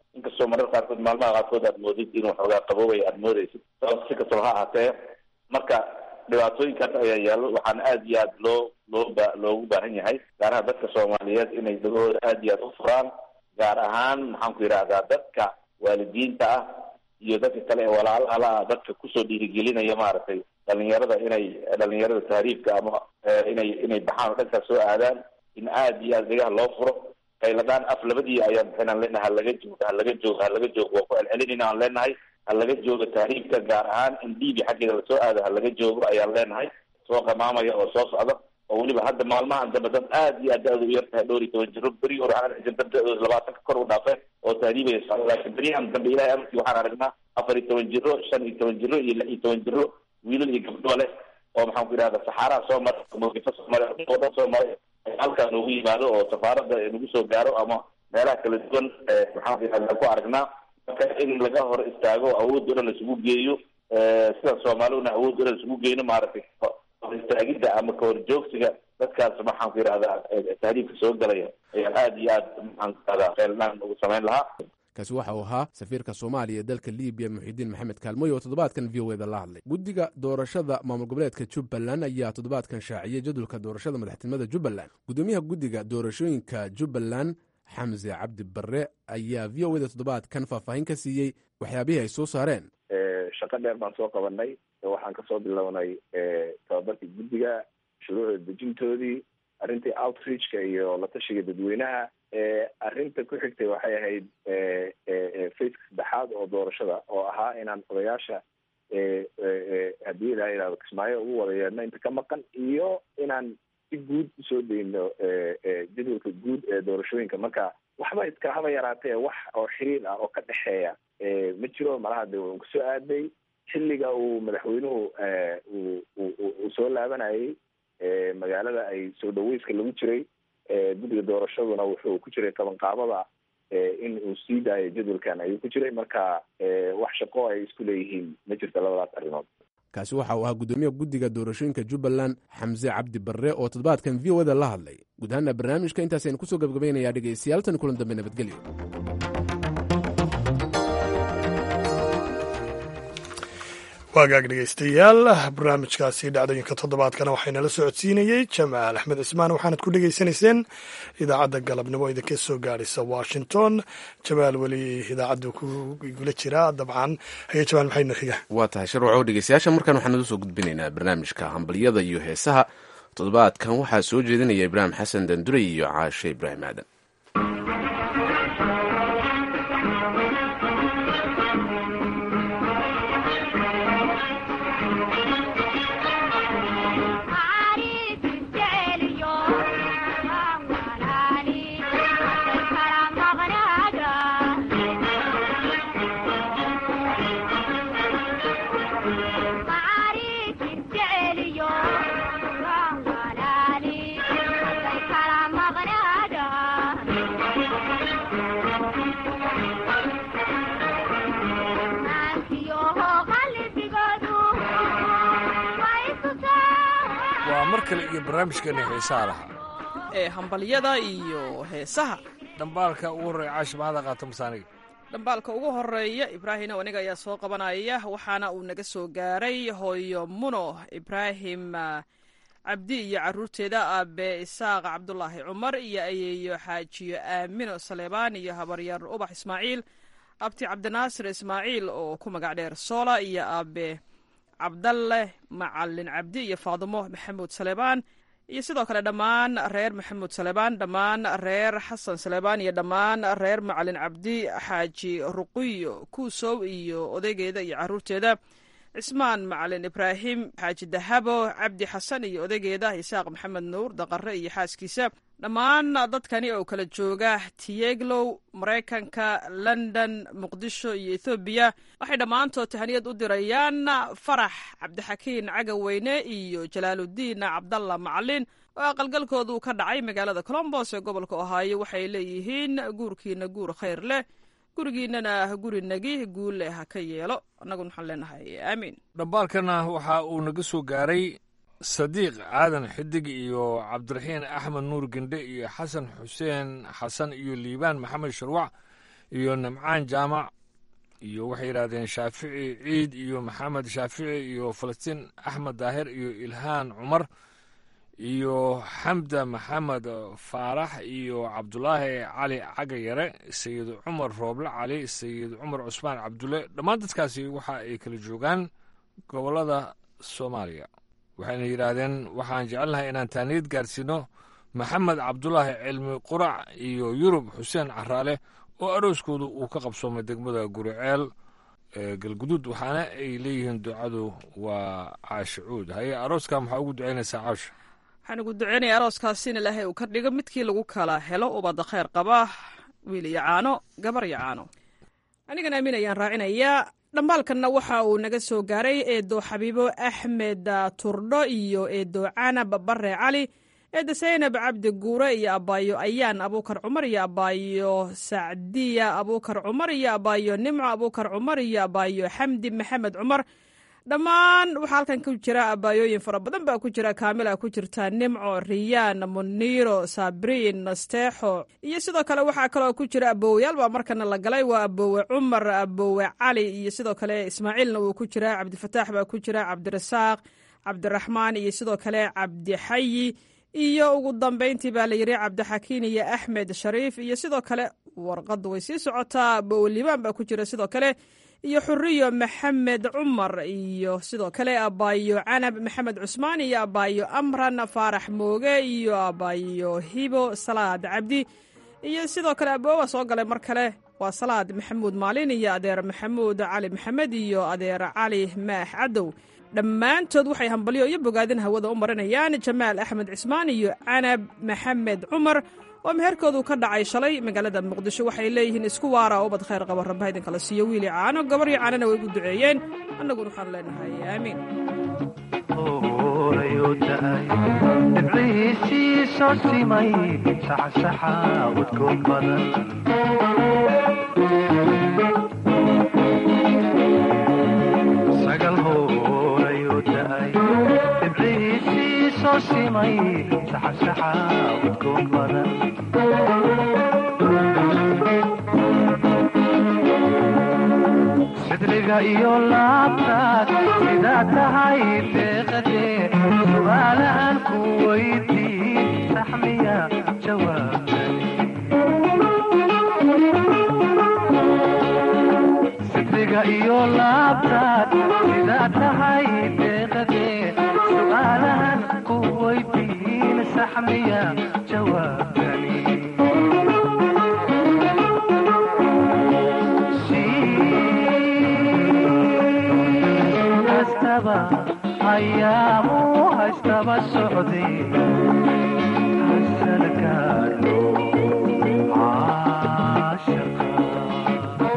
inkastoo marar qaarkood maalmaha qaarkood aad moodid inuu xoogaa qaboobay aad moodeysid sababta si kastaba ha ahaatee marka dhibaatooyinkaas ayaa yaallo waxaana aada iyo aad loo loo ba loogu baahan yahay gaaraha dadka soomaaliyeed inay dhagahooda aada iyo aad u furaan gaar ahaan maxaan ku yidhahdaa dadka waalidiinta ah iyo dadka kale ee walaalahala ah dadka kusoo dhiirigelinaya maaragtay dhalinyarada inay dhalinyarada tahriibka ama inay inay baxaan oo dhankaas soo aadaan in aada iyo aad dhegaha loo furo qayladaan af labadii ayaan bixinaan leenahay halaga joogo halaga joogo halaga joogo waa ku celcelinayna aan leenahay halaga joogo tahriibka gaar ahaan in liibi xaggeeda lasoo aado halaga joogo ayaan leenahay soo qamaamaya oo soo socda oo weliba hadda maalmahan dambe dad aad iyo aad da-da u yar tahay dhowr iyo toban jiro beri hore waxaan arki jirta da-dooda labaatanka kor u dhaafe oo tahriibaya socda laakiin beryahan dambe ilahay amarkii waxaan aragnaa afar iyo toban jiro shan iyo toban jiro iyo lix iyo toban jiro wiilal iyo gabdho leh oo maxaan ku yidhahda saxaaraha soo maray mawqifo soo maray oo dhan soo maray halkaa noogu yimaado oo safaaradda nagu soo gaaro ama meelaha kala duwan maxaan ku yidhahda ku aragnaa marka in laga hor istaago awood o dhan laisugu geeyo sida soomaaliduna awood o dhan laisugu geyno maaragtay hor istaagidda ama kahor joogsiga dadkaas maxaan ku yidhahdaa tahriibka soo galaya ayaan aada iyo aad maxaan ku yidhahdaa feelnaan ugu samayn lahaa kaasi waxa uu ahaa safiirka soomaaliya ee dalka libiya muxidiin maxamed kaalmoy oo toddobaadkan v o eda la hadlay guddiga doorashada maamul goboleedka jubbaland ayaa toddobaadkan shaaciyey jadwalka doorashada madaxtinimada jubbaland guddoomiyaha guddiga doorashooyinka jubbaland xamse cabdi barre ayaa v o eda toddobaadkan faahfaahin ka siiyey waxyaabihii ay soo saareen shaqo dheer baan soo qabanay waxaan kasoo bilownay tababarkii guddiga shuruucda dejintoodii arrintii outreachka iyo la tashiga dadweynaha arrinta ku xigtay waxay ahayd faceka saddexaad oo doorashada oo ahaa inaan odayaasha haddii ilaha yihahdo kismaayo ugu wada yeedhno inta ka maqan iyo inaan si guud usoo dayno jadwalka guud ee doorashooyinka marka waxba iska haba yaraatee wax oo xiriir ah oo ka dhexeeya ma jiro malaha de uu kusoo aaday xilliga uu madaxweynuhu uu soo laabanayay magaalada ay soo dhaweyska lagu jiray guddiga doorashaduna wuxuu ku jiray qabanqaabada in uu sii daayo jadwalkan ayuu ku jiray marka wax shaqo ay isku leeyihiin ma jirto labadaas arrimood kaasi waxa uu ahaa guddoomiyaha guddiga doorashooyinka jubbaland xamse cabdi barre oo toddobaadkan v o eda la hadlay guud ahaana barnaamijka intaasaynu kusoo gabagabaynayaa dhegaystayaal tan kulan dambe nabadgelyo waagaag dhegaystayaal barnaamijkaasi dhacdooyinka toddobaadkana waxaynala socodsiinayey jamaal axmed cismaan waxaanad ku dhegaysanayseen idaacadda galabnimo idinka soo gaadhaysa washington jamaal weli idaacadda ku igula jiraa dabcan haye jamaal maxayna xiga waa tahay sharwacow dhegeystayaasha markaan waxaan idin soo gudbinaynaa barnaamijka hambalyada iyo heesaha toddobaadkan waxaa soo jeedinaya ibraahim xasan dandurey iyo caashe ibraahim aadan waa mar kale iyo barnaamijkeena heesaha lahaa ee hambalyada iyo heesaha dhambaalka ugu horreeya caashi mahada qaato masaaniga dhambaalka ugu horeeya ibraahim aniga ayaa soo qabanaya waxaana uu naga soo gaaray hooyo muno ibraahim cabdi iyo caruurteeda aabe isaaq cabdulaahi cumar iyo ayeeyo xaajiyo aamino saleebaan iyo habaryar ubax ismaaciil abti cabdinaasir ismaaciil oo ku magac dheer soola iyo aabe cabdalle macalin cabdi iyo faadumo maxamuud saleebaan iyo sidoo kale dhammaan reer maxamuud saleebaan dhammaan reer xasan saleebaan iyo dhammaan reer macalin cabdi xaaji ruqiyo kuusow iyo odaygeeda iyo caruurteeda cismaan macalin ibraahim xaaji dahabo cabdi xasan iyo odaygeeda isaaq maxamed nuur daqare iyo xaaskiisa dhammaan dadkani oo kala jooga tiyeglow maraykanka london muqdisho iyo ethoobiya waxay dhammaantood tahaniyad u dirayaan farax cabdixakiin cagaweyne iyo jalaaludiin cabdalla macalin oo aqalgalkoodu ka dhacay magaalada colombos ee gobolka ohaayo waxay leeyihiin guurkiina guur khayr leh gurigiinana guri nagi guul leh ha ka yeelo annaguna waxaan leenahay aamiin dhambaalkana waxa uu naga soo gaaray sadiiq aadan xidig iyo cabdiraxiin axmed nuur gendhe iyo xasan xuseen xasan iyo liibaan maxamed sharwac iyo nimcaan jaamac iyo waxay yidhahdeen shaafici ciid iyo maxamed shaafici iyo falastiin axmed daahir iyo ilhaan cumar iyo xamda maxamed faarax iyo cabdulaahi cali cagayare sayid cumar rooble cali sayid cumar cusmaan cabdulle dhammaan dadkaasi waxa ay kala joogaan gobollada soomaaliya waxayna yidhaahdeen waxaan jecelnahay inaan taaniyad gaarsiino maxamed cabdulaahi cilmi qurac iyo yurub xuseen caraale oo arooskoodu uu ka qabsoomay degmada guriceel ee galguduud waxaana ay leeyihiin ducadu waa caashicuud haye arooskan maxaa ugu ducaynaysaa caasha waxaan ugu duceynaya arooskaasi in ilaahay uu ka dhigo midkii lagu kala helo ubadda khayr qaba wiil iyo caano gabar iyo caano anigana amiin ayaan raacinayaa dhambaalkanna waxa uu naga soo gaaray eedo xabiibo axmed turdho iyo eedo canab bare cali eedda saynab cabdi guure iyo abaayo ayaan abuukar cumar iyo abaayo sacdiya abuukar cumar iyo abaayo nimco abuukar cumar iyo abaayo xamdi maxamed cumar dhammaan waxaa halkan ku jira abaayooyin fara badan baa ku jira kaamila ku jirta nimco riyaan muniiro sabriin nasteexo iyo sidoo kale waxaa kaloo ku jira aboowayaal baa markana la galay waa aboowe cumar aboowe cali iyo sidoo kale ismaaciilna wuu ku jira cabdifataax baa ku jira cabdirasaaq cabdiraxmaan iyo sidoo kale cabdixayi iyo ugu dambayntii baa la yidhi cabdixakiin iyo axmed shariif iyo sidoo kale warqadda way sii socotaa aboowe liibaan baa ku jira sidoo kale iyo xuriyo maxamed cumar iyo sidoo kale abaayo canab maxamed cusmaan iyo abaayo amran faarax mooge iyo abaayo hibo salaad cabdi iyo sidoo kale aboowa soo galay mar kale waa salaad maxamuud maalin iyo adeer maxamuud cali maxamed iyo adeer cali maax cadow dhammaantood waxay hambalyo iyo bogaadin hawada u marinayaan jamaal axmed cismaan iyo canab maxamed cumar oo meherkoodu ka dhacay shalay magaalada muqdisho waxay leeyihiin isku waara ubad khayr qaba rabba idinkala siiyo wiili caano gabaryo caanana way gu duceeyeen annaguna waxaan leenahay aamiin dhibcihiisii soo simay saxsaxa udgoon badan sagal hoorayuu da'ay dhibcihiisii soo simay saxsaxa udgoon badan sidriga iyo laabtaad sidaa tahay deeqadee su'aalahan ku weydiin saxmiya jawaabtani sidriga iyo laabtaad sidaa tahay deeqadee su'aalahan ku weydiin saxmiya jawaabtani ayaamu haystaba socday hasalgaadho caashaqa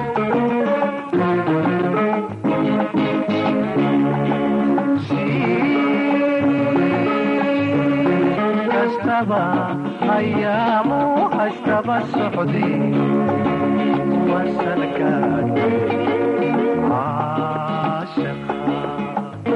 kastaba ayaamu haystaba socday wasalgaadho caashaqa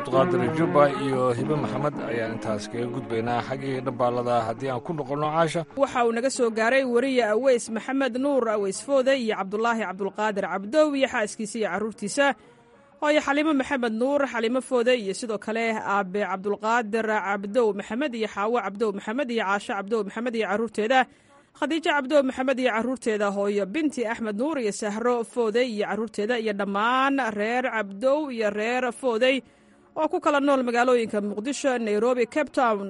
cabdiqaadir jubba iyo hibe maxamed ayaan intaas kaga gudbaynaa xaggii dhambaalada haddii aan ku noqonno caasha waxa uu naga soo gaaray weriye aweys maxamed nuur aweys foode iyo cabdulaahi cabdulqaadir cabdow iyo xaaskiisa iyo carruurtiisa hooyo xaliimo maxamed nuur xaliimo foode iyo sidoo kale aabe cabdulqaadir cabdow maxamed iyo xaawo cabdow maxamed iyo caasho cabdow maxamed iyo carruurteeda khadiijo cabdow maxamed iyo carruurteeda hooyo binti axmed nuur iyo sahro foodey iyo carruurteeda iyo dhammaan reer cabdow iyo reer foodey oo ku kala nool magaalooyinka muqdisho nairobi cape town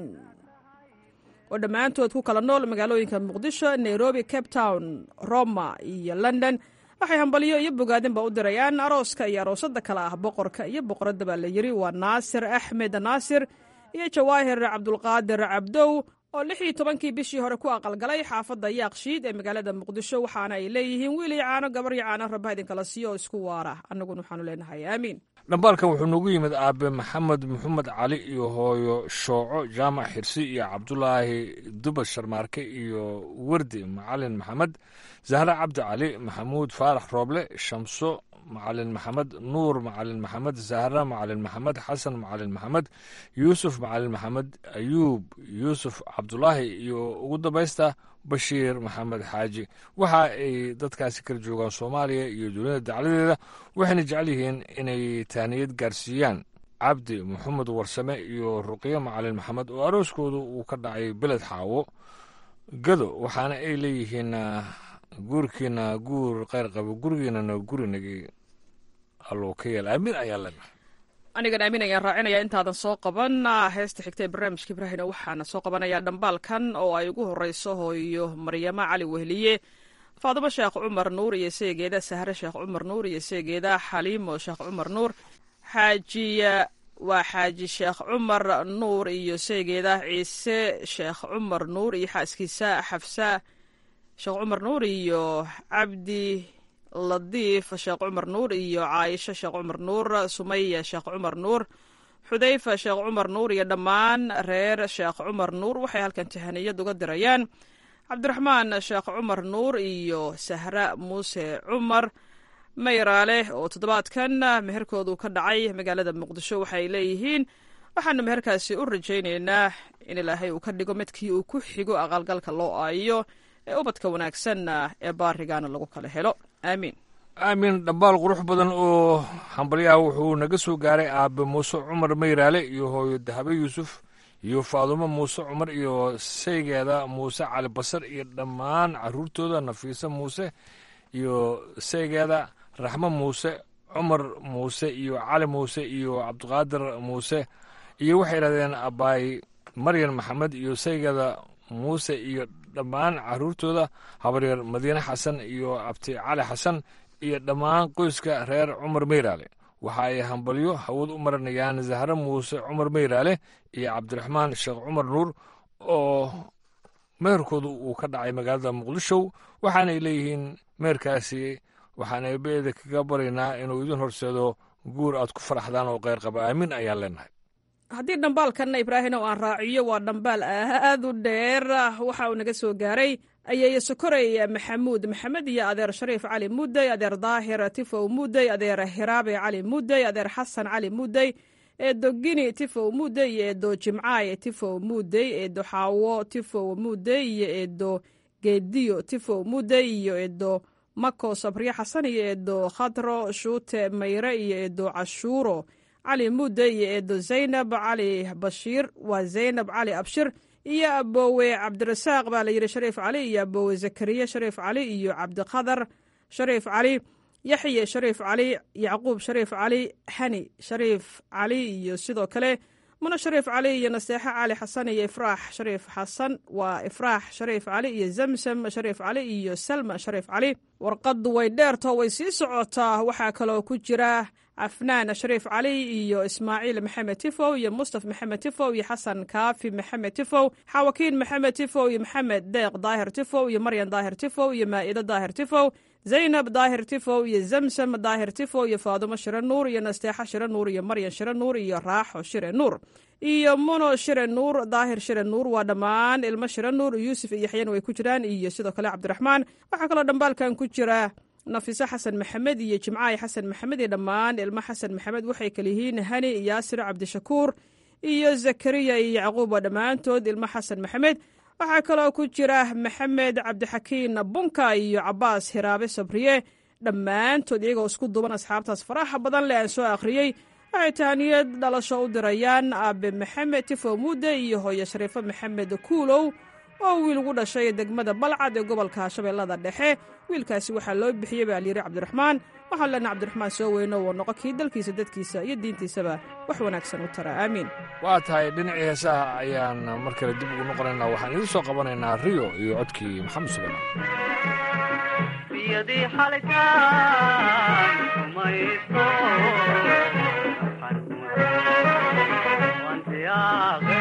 oo dhammaantood ku kala nool magaalooyinka muqdisho nairobi cape town roma iyo london waxay hambalyo iyo bogaadinba u dirayaan arooska iyo aroosada kale ah boqorka iyo boqoradda baa la yidhi waa naasir axmed naasir iyo jawaahir cabdulqaadir cabdow oo lix iyo tobankii bishii hore ku aqalgalay xaafadda yaaqshiid ee magaalada muqdisho waxaana ay leeyihiin wiil iyo caano gabar iyo caano rabba idinkala siiyo oo isku waara annaguna waxaanu leenahay aamiin dhambaalkan wuxuu noogu yimid aabe maxamed maxamed cali iyo hooyo shooco jaamac xirsi iyo cabdulaahi dubas sharmaarke iyo wardi macalin maxamed zahre cabdi cali maxamuud faarax rooble shamso macalin maxamed nuur macalin maxamed zahra macalin maxamed xasan macalin maxamed yuusuf macalin maxamed ayuub yuusuf cabdulaahi iyo ugu dambaysta bashiir maxamed xaaji waxa ay dadkaasi kala joogaan soomaaliya iyo dunida dacladeeda waxayna jecel yihiin inay taaniyad gaarsiiyaan cabdi maxamed warsame iyo ruqyo macalin maxamed oo arooskoodu uu ka dhacay beled xaawo gado waxaana ay leeyihiin guurkiina guur kheyr qabo gurigiinana gurinagi alloo ka yeel aamin ayaa leenahay anigan aamin ayaan raacinaya intaadan soo qaban heesta xigta ee barnaamijka ibraahina waxaana soo qabanayaa dhambaalkan oo ay ugu horeyso hooyo maryamo cali wehliye faadumo sheekh cumar nuur iyo seegeeda sahre sheekh cumar nuur iyo seegeeda xaliimo sheekh cumar nuur xaajiya waa xaaji sheekh cumar nuur iyo seegeeda ciise sheekh cumar nuur iyo xaaskiisa xafsa sheekh cumar nuur iyo cabdi ladiif sheekh cumar nuur iyo caaisho sheekh cumar nuur sumaya sheekh cumar nuur xudayfa sheekh cumar nuur iyo dhammaan reer sheekh cumar nuur waxay halkan tahaniyad uga dirayaan cabdiraxmaan sheekh cumar nuur iyo sahra muuse cumar mayraale oo toddobaadkan meherkoodu ka dhacay magaalada muqdisho waxay leeyihiin waxaanu meherkaasi u rajaynaynaa in ilaahay uu ka dhigo midkii uu ku xigo aqalgalka loo aayo ee ubadka wanaagsanna ee baarigaana lagu kala helo aamiin aamin dhambaal qurux badan oo hambalyaha wuxuu naga soo gaaray aabe muuse cumar mayraale iyo hooyo dahabe yuusuf iyo faadumo muuse cumar iyo saygeeda muuse cali basar iyo dhammaan caruurtooda nafiise muuse iyo saygeeda raxmo muuse cumar muuse iyo cali muuse iyo cabdiqaadir muuse iyo waxay idhahdeen abaay maryan maxamed iyo saygeeda muuse iyo dhammaan caruurtooda habaryar madiine xasan iyo abti cali xasan iyo dhammaan qoyska reer cumar meyraale waxa ay hambalyo hawad u marinayaan zahre muuse cumar meyraale iyo cabdiraxmaan sheekh cumar nuur oo meherkoodu uu ka dhacay magaalada muqdisho waxaanay leeyihiin meherkaasi waxaan eebeeda kaga baraynaa inuu idin horseedo guur aad ku faraxdaan oo kheyr qaba aamin ayaan leenahay haddii dhambaalkanna ibraahim oo aan raaciyo waa dhambaal aad u dheer waxa uu naga soo gaaray ayeeye sokorey maxamuud maxamed iyo adeer shariif cali mudey adeer daahir tifow mudey adeer hiraabe cali mudey adeer xasan cali mudey eedo gini tifow mudey iyo eedo jimcaay tifow mudey eedo xaawo tifow mudey iyo eedo geediyo tifow mudey iyo eedo mako sabriye xasan iyo eedo khadro shuute mayre iyo eedo cashuuro cali mudde iyo eedo zaynab cali bashiir waa zaynab cali abshir iyo aboowe cabdirasaaq baa la yidhi shariif cali iyo aboowe zakariya shariif cali iyo cabdiqadar shariif cali yaxye shariif cali yacquub shariif cali xani shariif cali iyo sidoo kale muno shariif cali iyo naseexo cali xasan iyo ifraax shariif xasan waa ifraax shariif cali iyo zamsam shariif cali iyo salma shariif cali warqaddu way dheerto way sii socotaa waxaa kaloo ku jira cafnaan shariif cali iyo ismaaciil maxamed tifow iyo mustaf maxamed tifow iyo xasan kaafi maxamed tifow xawakiin maxamed tifow iyo maxamed deeq daahir tifow iyo maryan daahir tifow iyo maa'ido daahir tifow zaynab daahir tifow iyo zamsam daahir tifow iyo faadumo shire nuur iyo nasteexo shire nuur iyo maryan shire nuur iyo raaxo shire nuur iyo muno shire nuur daahir shire nuur waa dhammaan ilmo shire nuur yuusuf iyo yaxyan way ku jiraan iyo sidoo kale cabdiraxmaan waxaa kaloo dhambaalkan ku jira nafiso xasan maxamed iyo jimcaay xasan maxamed iyo dhammaan ilmo xasan maxamed waxay kala yihiin hani yaasir cabdishakuur iyo zakariya iyo yacquuba dhammaantood ilmo xasan maxamed waxaa kaloo ku jira maxamed cabdixakiin bunka iyo cabaas hiraabe sabriye dhammaantood iyagoo isku duuban asxaabtaas faraha badan leh aan soo akhriyey waxay tahaniyad dhalasho u dirayaan aabe maxamed tifo mudde iyo hooyo shariifo maxamed kuulow oo wiil ugu dhashay degmada balcad ee gobolka shabeellada dhexe wiilkaasi waxaa loo bixiyey baa layidhi cabdiraxmaan waxaan leenaha cabdiraxmaan soo weyno oo noqo kii dalkiisa dadkiisa iyo diintiisaba wax wanaagsan u tara aamiin waa tahay dhinacii heesaha ayaan mar kale dib ugu noqonaynaa waxaan idiin soo qabanaynaa riyo iyo codkii maxamed sulaymaan biyadii xalitaan kumayso wantiyaaqe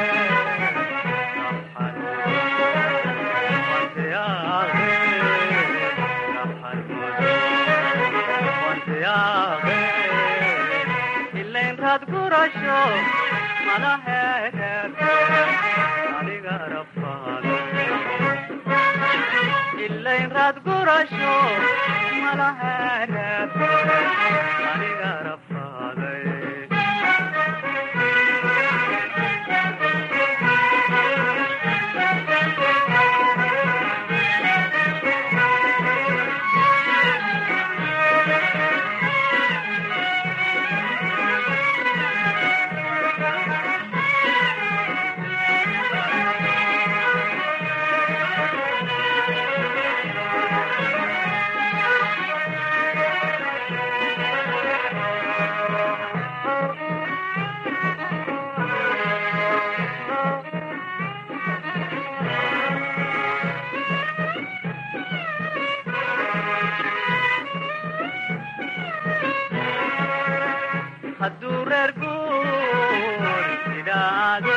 ilayn raad gurasho malaheer aniga rafaado ilayn raad gurasho malaheer aniga rafaaday hadduu reer guur idhaado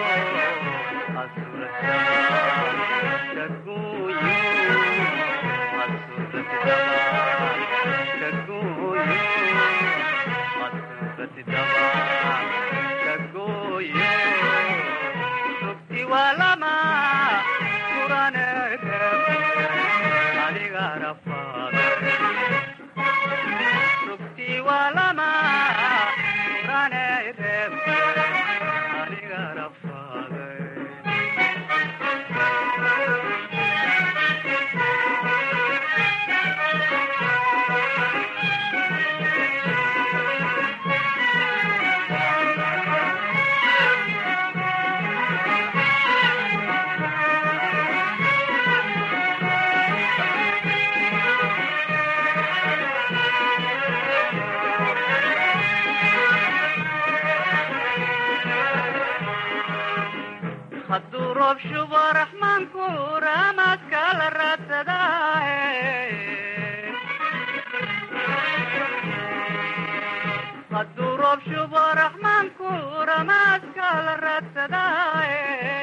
walama kurane adiga rafaada rugti walama kurane adiga rafaada hadduu roob shubo raxmaanku raamaadka la raadsadaaye hadduu roob shubo raxmaanku ramaadka la raadsadaaye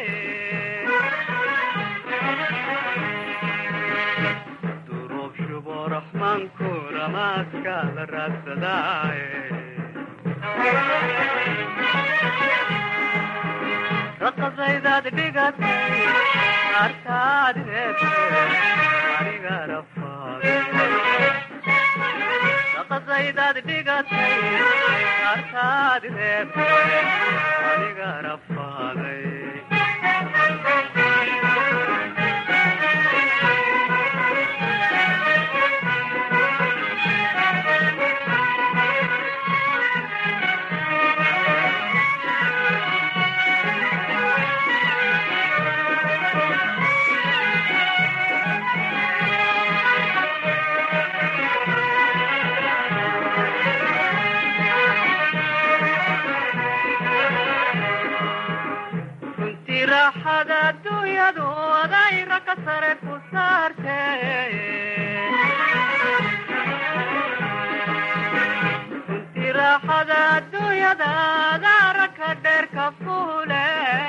hadduu roob shubo raxmaanku ramaadka la raadsadaaye raqadaydaad dhigatay artaad reebtay aniga rafaada raqadaydaad dhigatay artaad reebtay aniga rafaaday runtii raaxada adduunyadu adayra ka sare ku saartay runtii raaxada adduunyada adaara ka dheer ka fuule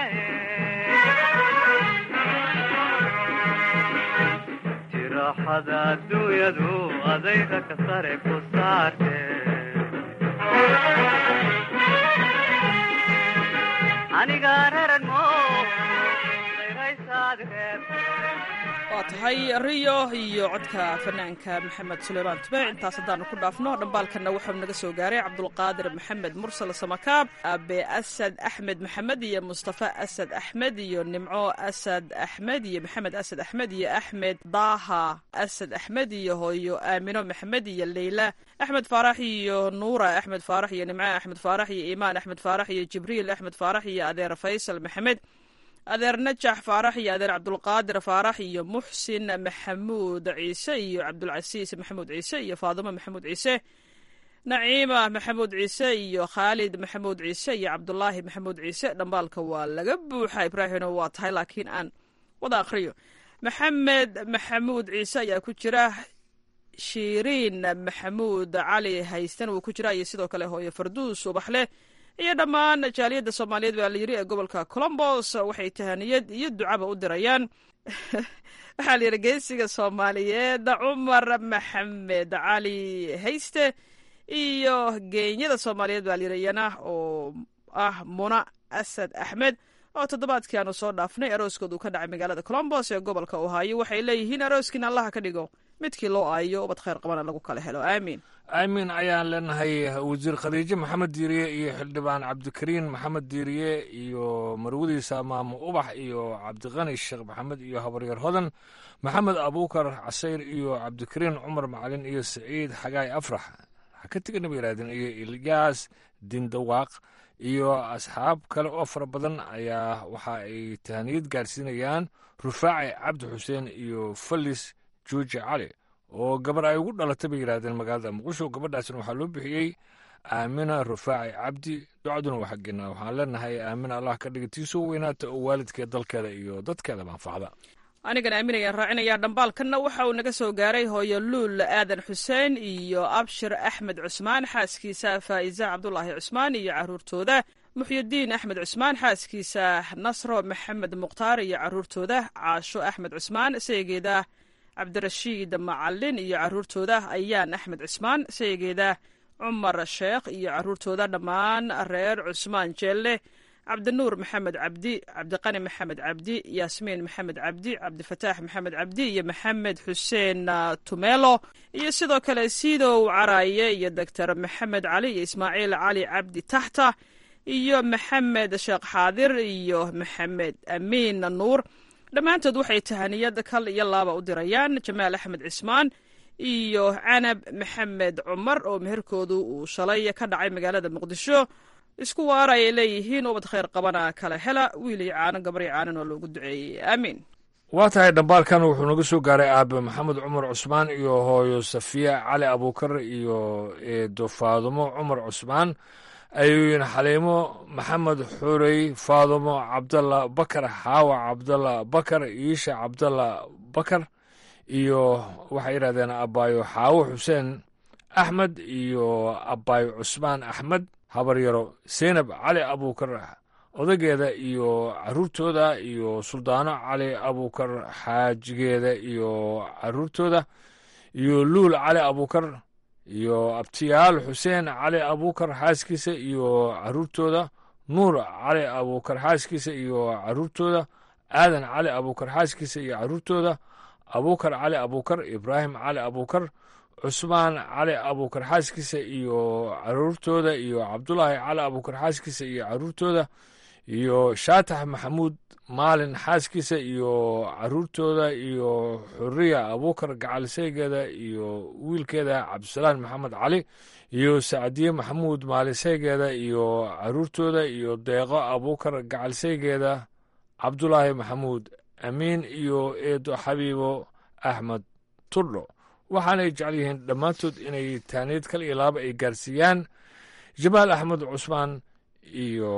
runtii raaxada adduunyadu adayra ka sare ku saartay aniga reeran mo waa waa tahay riyo iyo codka fanaanka maxamed suleymaan tube intaas haddaanu ku dhaafno dhambaalkanna wuxuu naga soo gaaray cabdulqaadir maxamed mursal samakaab abe asad axmed maxamed iyo mustafa asad axmed iyo nimco asad axmed iyo maxamed asad axmed iyo axmed daaha asad axmed iyo hooyo aamino maxamed iyo leyla axmed faarax iyo nuura axmed faarax iyo nimco axmed faarax iyo iimaan axmed faarax iyo jibriil axmed faarax iyo adeer faysal maxamed adeer najax faarax iyo adeer cabdulqaadir faarax iyo muxsin maxamuud ciise iyo cabdulcasiis maxamuud ciise iyo faadimo maxamuud ciise naciima maxamuud ciise iyo khaalid maxamuud ciise iyo cabdulaahi maxamuud ciise dhambaalka waa laga buuxa ibraahino waa tahay laakiin aan wada akhriyo maxamed maxamuud ciise ayaa ku jira shiiriin maxamuud cali haystan wuu ku jira iyo sidoo kale hooye farduus ubaxleh iyo dhammaan jaaliyadda soomaaliyeed baa la yiri ee gobolka colombos waxay tahaniyad iyo ducaba u dirayaan waxaa la yidhi geesiga soomaaliyeed cumar maxamed cali hayste iyo geenyada soomaaliyeed baa layidhi iyana oo ah muna asad axmed oo toddobaadkii aanu soo dhaafnay arooskoodu ka dhacay magaalada colombos ee gobolka ohaayo waxay leeyihiin arooskiina allaha ka dhigo midkii loo aayo ubad khayr qabana lagu kala helo aamiin aamin ayaan leenahay wasiir khadiijo maxamed diiriye iyo xildhibaan cabdikariin maxamed diiriye iyo marwadiisa maamo ubax iyo cabdiqani sheekh maxamed iyo habaryar hodan maxamed abuukar casayr iyo cabdikariin cumar macalin iyo saciid xagaay afrax ha ka tegana ba yidhahdeen iyo ilyaas dindawaaq iyo asxaab kale oo fara badan ayaa waxa ay tahaniyad gaarsiinayaan rufaaci cabdi xuseen iyo falis juuji cali oo gabar ay ugu dhalatay bay yidhahdeen magaalada muqdisho gabadhaasna waxaa loo bixiyey aamina rufaaci cabdi ducaduna waa xaggeena waxaan leenahay aamina allah ka dhiga tii soo weynaata oo waalidkeed dalkeeda iyo dadkeeda manfacda anigan aaminayaan raacinayaa dhambaalkanna waxa uu naga soo gaaray hooyo luul aadan xuseen iyo abshir axmed cusmaan xaaskiisa faa'iza cabdulaahi cusmaan iyo caruurtooda muxyidiin axmed cusmaan xaaskiisa nasro maxamed mukhtaar iyo caruurtooda caasho axmed cusmaan seegeeda cabdirashiid macalin iyo caruurtooda ayaan axmed cusmaan seegeeda cumar sheekh iyo caruurtooda dhammaan reer cusmaan jeelle cabdinuur maxamed cabdi cabdiqani maxamed cabdi yaasmiin maxamed cabdi cabdifataax maxamed cabdi iyo maxamed xuseen tumelo iyo sidoo kale sidow caraaye iyo doctor maxamed cali iyo ismaaciil cali cabdi taxta iyo maxamed sheekh xaadir iyo maxamed amiin nuur dhammaantood waxay tahaniyad kal iyo laaba u dirayaan jamaal axmed cismaan iyo canab maxamed cumar oo meherkoodu uu shalay ka dhacay magaalada muqdisho isku waara ay leeyihiin ubad khayr qabana kala hela wiil iyo caano gabar iyo caanan oo loogu duceeyey aamiin waa tahay dhambaalkan wuxuu naga soo gaaray aabe maxamed cumar cusmaan iyo hooyo safiya cali abuukar iyo eedo faadumo cumar cusmaan ayuuyin xaliimo maxamed xurey faadumo cabdalla bakar xaawa cabdalla bakar iisha cabdalla bakar iyo waxay yidhahdeen abbaayo xaawo xuseen axmed iyo abbaayo cusmaan axmed habaryaro seynab cali abuukar odageeda iyo caruurtooda iyo suldaano cali abuukar xaajigeeda iyo caruurtooda iyo luul cali abuukar iyo abtiyaal xuseen cali abuukar xaaskiisa iyo caruurtooda nuur cali abuukar xaaskiisa iyo caruurtooda aadan cali abuukar xaaskiisa iyo caruurtooda abuukar cali abuukar ibraahim cali abuukar cusmaan cali abuukar xaaskiisa iyo caruurtooda iyo cabdulaahi cali abuukar xaaskiisa iyo caruurtooda iyo shaatax maxamuud maalin xaaskiisa iyo caruurtooda iyo xuriya abuukar gacaliseygeeda iyo wiilkeeda cabdisalaan maxamed cali iyo sacdiye maxamuud maaliseygeeda iyo caruurtooda iyo deeqo abuukar gacaliseygeeda cabdulaahi maxamuud amiin iyo eedo xabiibo axmed turdho waxaanay jecel yihiin dhammaantood inay taaniyad kal iyo laaba ay gaarsiiyaan jamaal axmed cusmaan iyo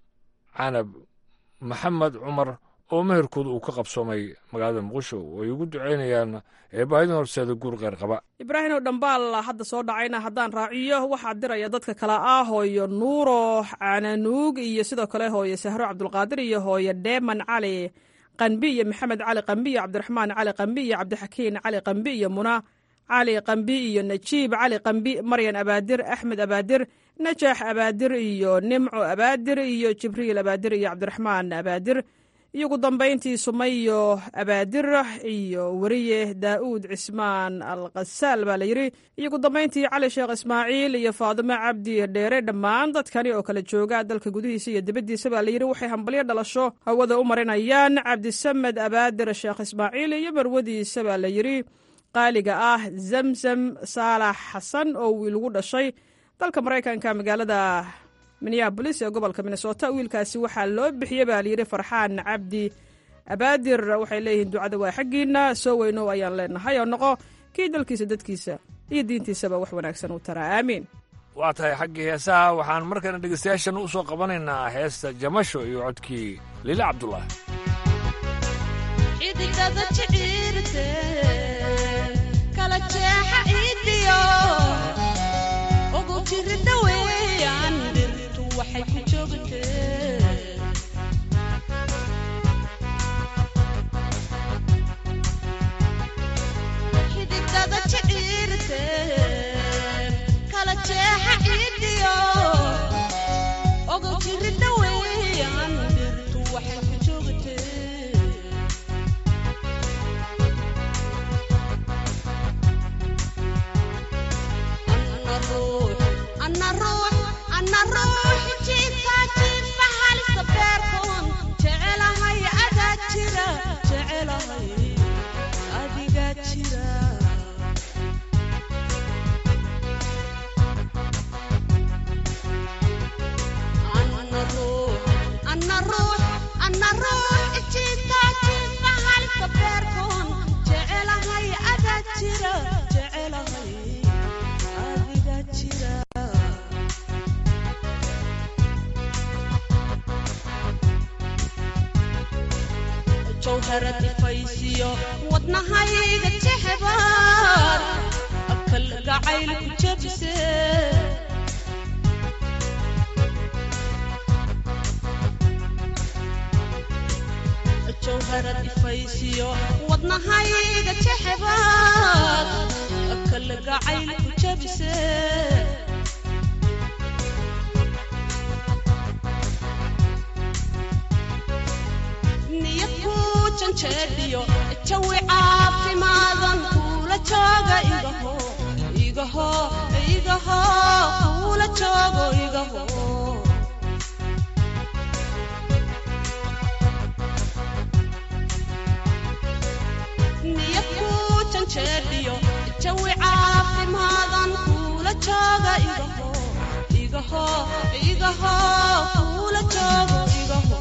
canab maxamed cumar oo meherkooda uu ka qabsoomay magaalada muqdisho oo ay ugu duceynayaan eebaahidin horseeda guur kheyr qaba ibraahimow dhambaal hadda soo dhacayna haddaan raaciyo waxaa diraya dadka kale ah hooyo nuuro cananuug iyo sidoo kale hooyo sahro cabdulqaadir iyo hooyo dheeman cali qanbi iyo maxamed cali qambi iyo cabdiraxmaan cali qambi iyo cabdixakiin cali qambi iyo muna cali qambi iyo najiib cali qambi maryan abaadir axmed abaadir najaax abaadir iyo nimco abaadir iyo jibriil abaadir iyo cabdiraxmaan abaadir iyo ugu dambayntii sumayo abaadir iyo weriye daa'uud cismaan al khasaal baa la yidhi iyo ugu dambayntii cali sheekh ismaaciil iyo faadimo cabdi dheere dhammaan dadkani oo kala jooga dalka gudihiisa iyo dibaddiisa baa la yidhi waxay hambalyo dhalasho hawada u marinayaan cabdisamed abaadir sheekh ismaaciil iyo marwadiisa baa la yidhi qaaliga ah zamzam saalax xasan oo wiil ugu dhashay dalka maraykanka magaalada minneabolis ee gobolka minnesota wiilkaasi waxaa loo bixiyey baa layidhi farxaan cabdi abaadir waxay leeyihiin ducada waa xaggiina soo weynow ayaan leenahay oo noqo kii dalkiisa dadkiisa iyo diintiisaba wax wanaagsan u taraa aamiin waa tahay xaggii heesaha waxaan markana dhegaystayaashan u soo qabanaynaa heesta jamasho iyo codkii liile cabdulaahi cididada jiciirte kala jeexa idiyo ugu jirida weeyaan dhirtu waxay ku joogtee xididada jiciirte kala jeexa idiyo ugu jirida weeyaan dhirtu waxay ku joogtee ana ruux ana ruux jiifka jiifa halisa beerkoon jecelahay adaa jira jecelahay adigaa jira ana ruux ana ruux ana ruux jiifka jiifa halisa beerkoon jecelahay adaa jira jecelahay adigaa jira jawharad ifaysiyo wadnahayga jexbaar akal gacayl ku jabse jawharad ifaysiyo wadnahayga jexbaar akal gacayl ku jabse niyad ku janjeedhiyo jawi caafimaadan kuula jooga igaho igaho igaho kuula joogo igaho niyad ku janjeedhiyo jawi caafimaadan kuula jooga igaho igaho igaho kuula joogo igaho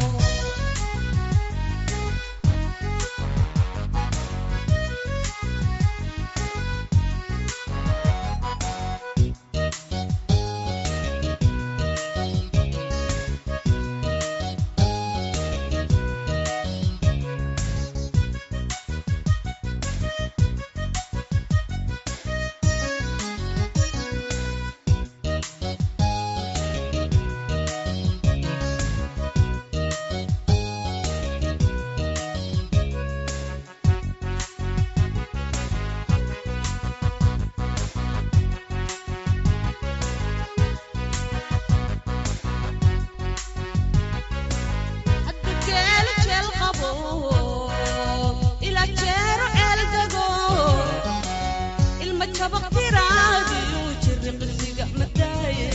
haddageelu jeel qabo ilaa jeero ceel dego ilma jabaq tiraadiyu jiri qisiga madaaye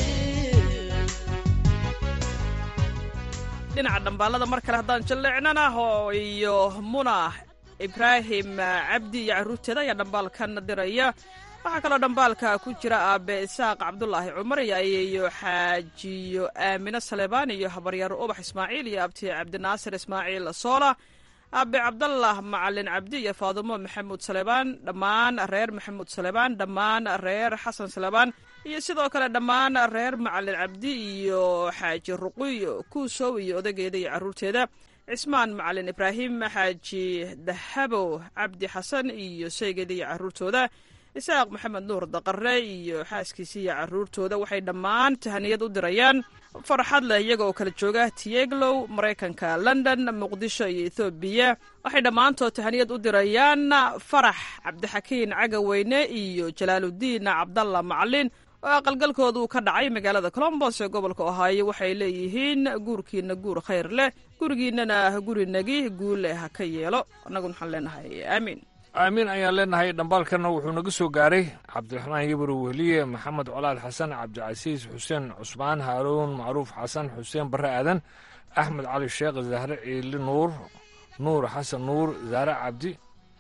dhinaca dhambaalada mar kale haddaan jalleecnana oo iyo muna ibraahim cabdi iyo carruurteeda ayaa dhambaalkan diraya waxaa kaloo dhambaalka ku jira aabe isaaq cabdulaahi cumar iyo ayeeyo xaajiyo aamino saleebaan iyo habaryaaro ubax ismaaciil iyo abti cabdinaasir ismaaciil soola aabe cabdallah macalin cabdi iyo faadumo maxamuud saleebaan dhammaan reer maxamuud saleebaan dhammaan reer xasan saleebaan iyo sidoo kale dhammaan reer macalin cabdi iyo xaaji ruqiyo kuusow iyo odageeda iyo carruurteeda cismaan macalin ibraahim xaaji dahabow cabdi xasan iyo sheygeeda iyo carruurtooda isaaq maxamed nuur daqare iyo xaaskiisa iyo carruurtooda waxay dhammaan tahaniyad u dirayaan farxad leh iyaga oo kala jooga tieglow maraykanka london muqdisho iyo ethoobiya waxay dhammaantood tahaniyad u dirayaan farax cabdixakiin cagaweyne iyo jalaaludiin cabdalla macalin oo aqalgalkooda uu ka dhacay magaalada colombos ee gobolka ohaayo waxay leeyihiin guurkiina guur khayr leh gurigiinana gurinagi guule ha ka yeelo annaguna waxaan leenahay aamiin aamiin ayaan leenahay dhambaalkana wuxuu naga soo gaaray cabdiraxmaan yabro wehliye maxamed colaad xasan cabdicasiis xuseen cusmaan haaruun macruuf xasan xuseen barre aadan axmed cali sheekh zahre ciili nuur nuur xasan nuur zahre cabdi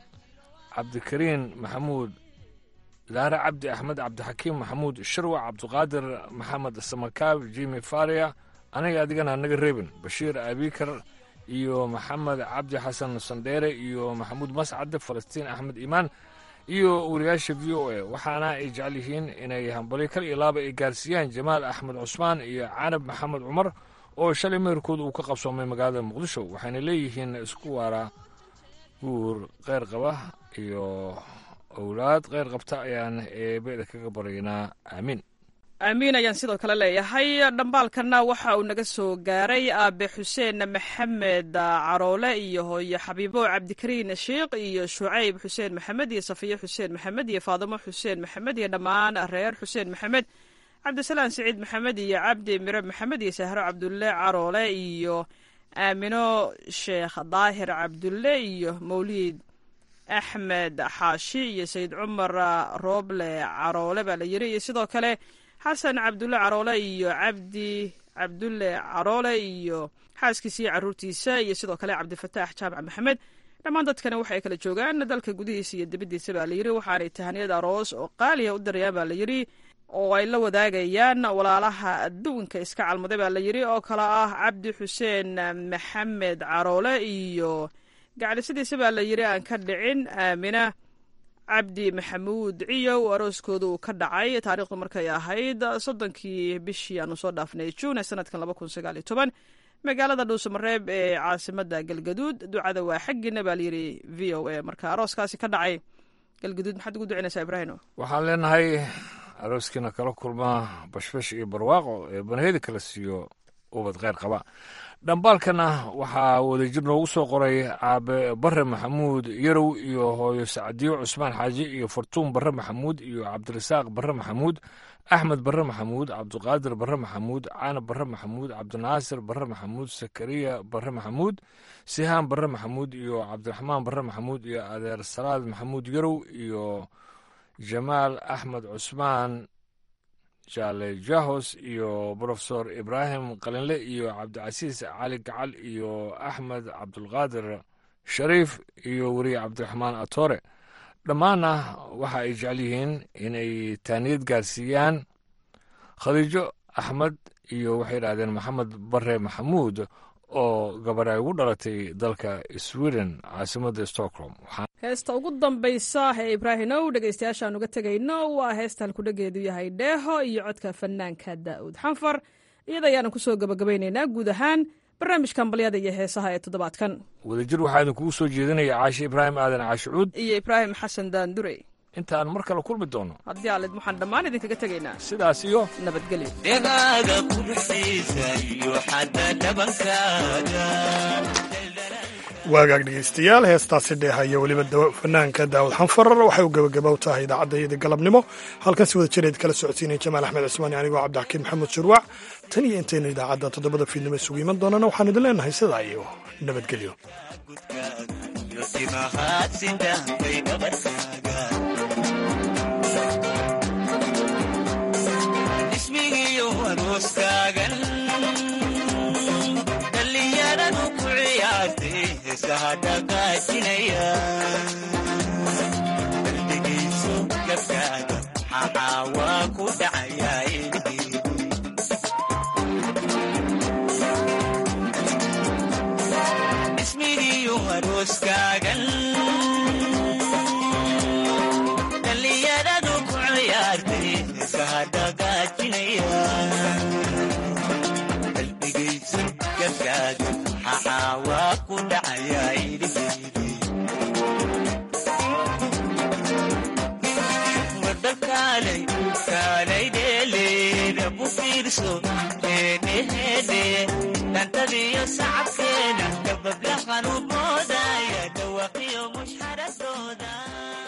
cabdikariin maxamuud zahre cabdi axmed cabdixakiim maxamuud sharwac cabdiqaadir maxamed samakaab jimi faria aniga adigana naga reebin bashiir abikar iyo maxamed cabdi xasan sandheere iyo maxamuud mascade falastiin axmed iimaan iyo wariyaasha v o a waxaana ay jecel yihiin inay hambali kal iyo laaba ay gaarsiiyaan jamaal axmed cusmaan iyo canab maxamed cumar oo shalay meherkooda uu ka qabsoomay magaalada muqdisho waxayna leeyihiin isku waara guur kheyr qaba iyo owlaad kheyr qabta ayaan eebeda kaga baryaynaa aamiin aamiin ayaan sidoo kale leeyahay dhambaalkana waxa uu naga soo gaaray aabe xuseen maxamed caroole iyo hooyo xabiibo cabdikariin sheikh iyo shucayb xuseen maxamed iyo safiye xuseen maxamed iyo faadimo xuseen maxamed iyo dhammaan reer xuseen maxamed cabdisalaan siciid maxamed iyo cabdi mire maxamed iyo sahro cabdulle caroole iyo aamino sheekh daahir cabdulle iyo mawliid axmed xaashi iyo sayid cumar rooble caroole baa la yiri iyo sidoo kale xasan cabdulle caroole iyo cabdi cabdulle caroole iyo xaaskiisa iyo caruurtiisa iyo sidoo kale cabdifataax jaamac maxamed dhammaan dadkani waxay kala joogaan dalka gudihiisa iyo dibaddiisa baa layidhi waxaanay tahaniyad aroos oo qaaliya u darayaan baa layidhi oo ay la wadaagayaan walaalaha adduunka iska calmaday baa layidhi oo kale ah cabdi xuseen maxamed caroole iyo gacdhisadiisa baa layidhi aan ka dhicin aamina cabdi maxamuud ciyow arooskooda uu ka dhacay taariikhdu markay ahayd soddonkii bishii aanu soo dhaafnay juun ee sanadkan laba kun sagaal iyo toban magaalada dhuusamareeb ee caasimada galgaduud ducada waa xaggiina baa layidhi v o a marka arooskaasi ka dhacay galgaduud maxaad ugu ducinaysaa ibraahimo waxaan leenahay arooskiina kala kulma bashbash iyo barwaaqo ee banahedi kala siiyo ubad kheyr qaba dhambaalkana waxaa wadajir noogu soo qoray aabe bare maxamuud yarow iyo hooyo sacdiyo cusmaan xaaji iyo fartuun bare maxamuud iyo cabdirasaaq bare maxamuud axmed bare maxamuud cabdiqaadir bare maxamuud caanab bare maxamuud cabdinaasir bare maxamuud sakariya bare maxamuud sihaan bare maxamuud iyo cabdiraxmaan bare maxamuud iyo adeer salaad maxamuud yarow iyo jamaal axmed cusmaan jaale jahos iyo brofesor ibraahim qalinle iyo cabdicasiis cali gacal iyo axmed cabdulqaadir shariif iyo weriye cabdiraxmaan atore dhammaanna waxa ay jecel yihiin inay taaniyad gaarsiiyaan khadiijo axmed iyo waxay yidhahdeen maxamed bare maxamuud oo gabar ay ugu dhalatay dalka sweden caasimadda stockholm heesta ugu dambaysa ee ibraahimow dhegaystayaashaan uga tegayno waa heesta halkudhageedu yahay dheeho iyo codka fanaanka daa'uud xanfar iyada ayaanu kusoo gabagabaynaynaa guud ahaan barnaamijkan balyada iyo heesaha ee toddobaadkan wadajir waxaa idinkugu soo jeedinaya caashi ibraahim aadan caashicuud iyo ibraahim xasan daandurey intaan mar kale kulmi doono haddii aalid waxaan dhammaan idinkaga tegaynaa sidaas iyo nabadgelyo dhegaaga quruxsiisa iyo xadda dhabankaaga waagaag dhegaystayaal heestaasi dheeha iyo weliba fanaanka daawud xanfar waxay u gebagaba u tahay idaacadda galabnimo halkan si wada jireed kala socodsiinaya jamaal axmed cismaani anigoo cabdixakiin maxamed shurwac tan iyo intayna idaacadda toddobada fiidnimo isugu iman doonana waxaan idin leenahay sidaa iyo nabadgelyo ismigiyo arooskaagan dhallinyaradu ku ciyaartay heesaha dhaqaajinaya qalbigiisu gabkaaga maxaa waa ku dhacayaa ismigiyo arooskaagan dhallinyaradu ku ciyaartay heesaha dhaqaajinaya qalbigaysu gabkaaga maxaa waa ku dhacayaa idhigeydii wada kaalay kaalay dheeleeda bu fiirso heedheheedhe dhantadiyo sacabkeena dabablahan u moodaya dhawaqiyo mushxaradooda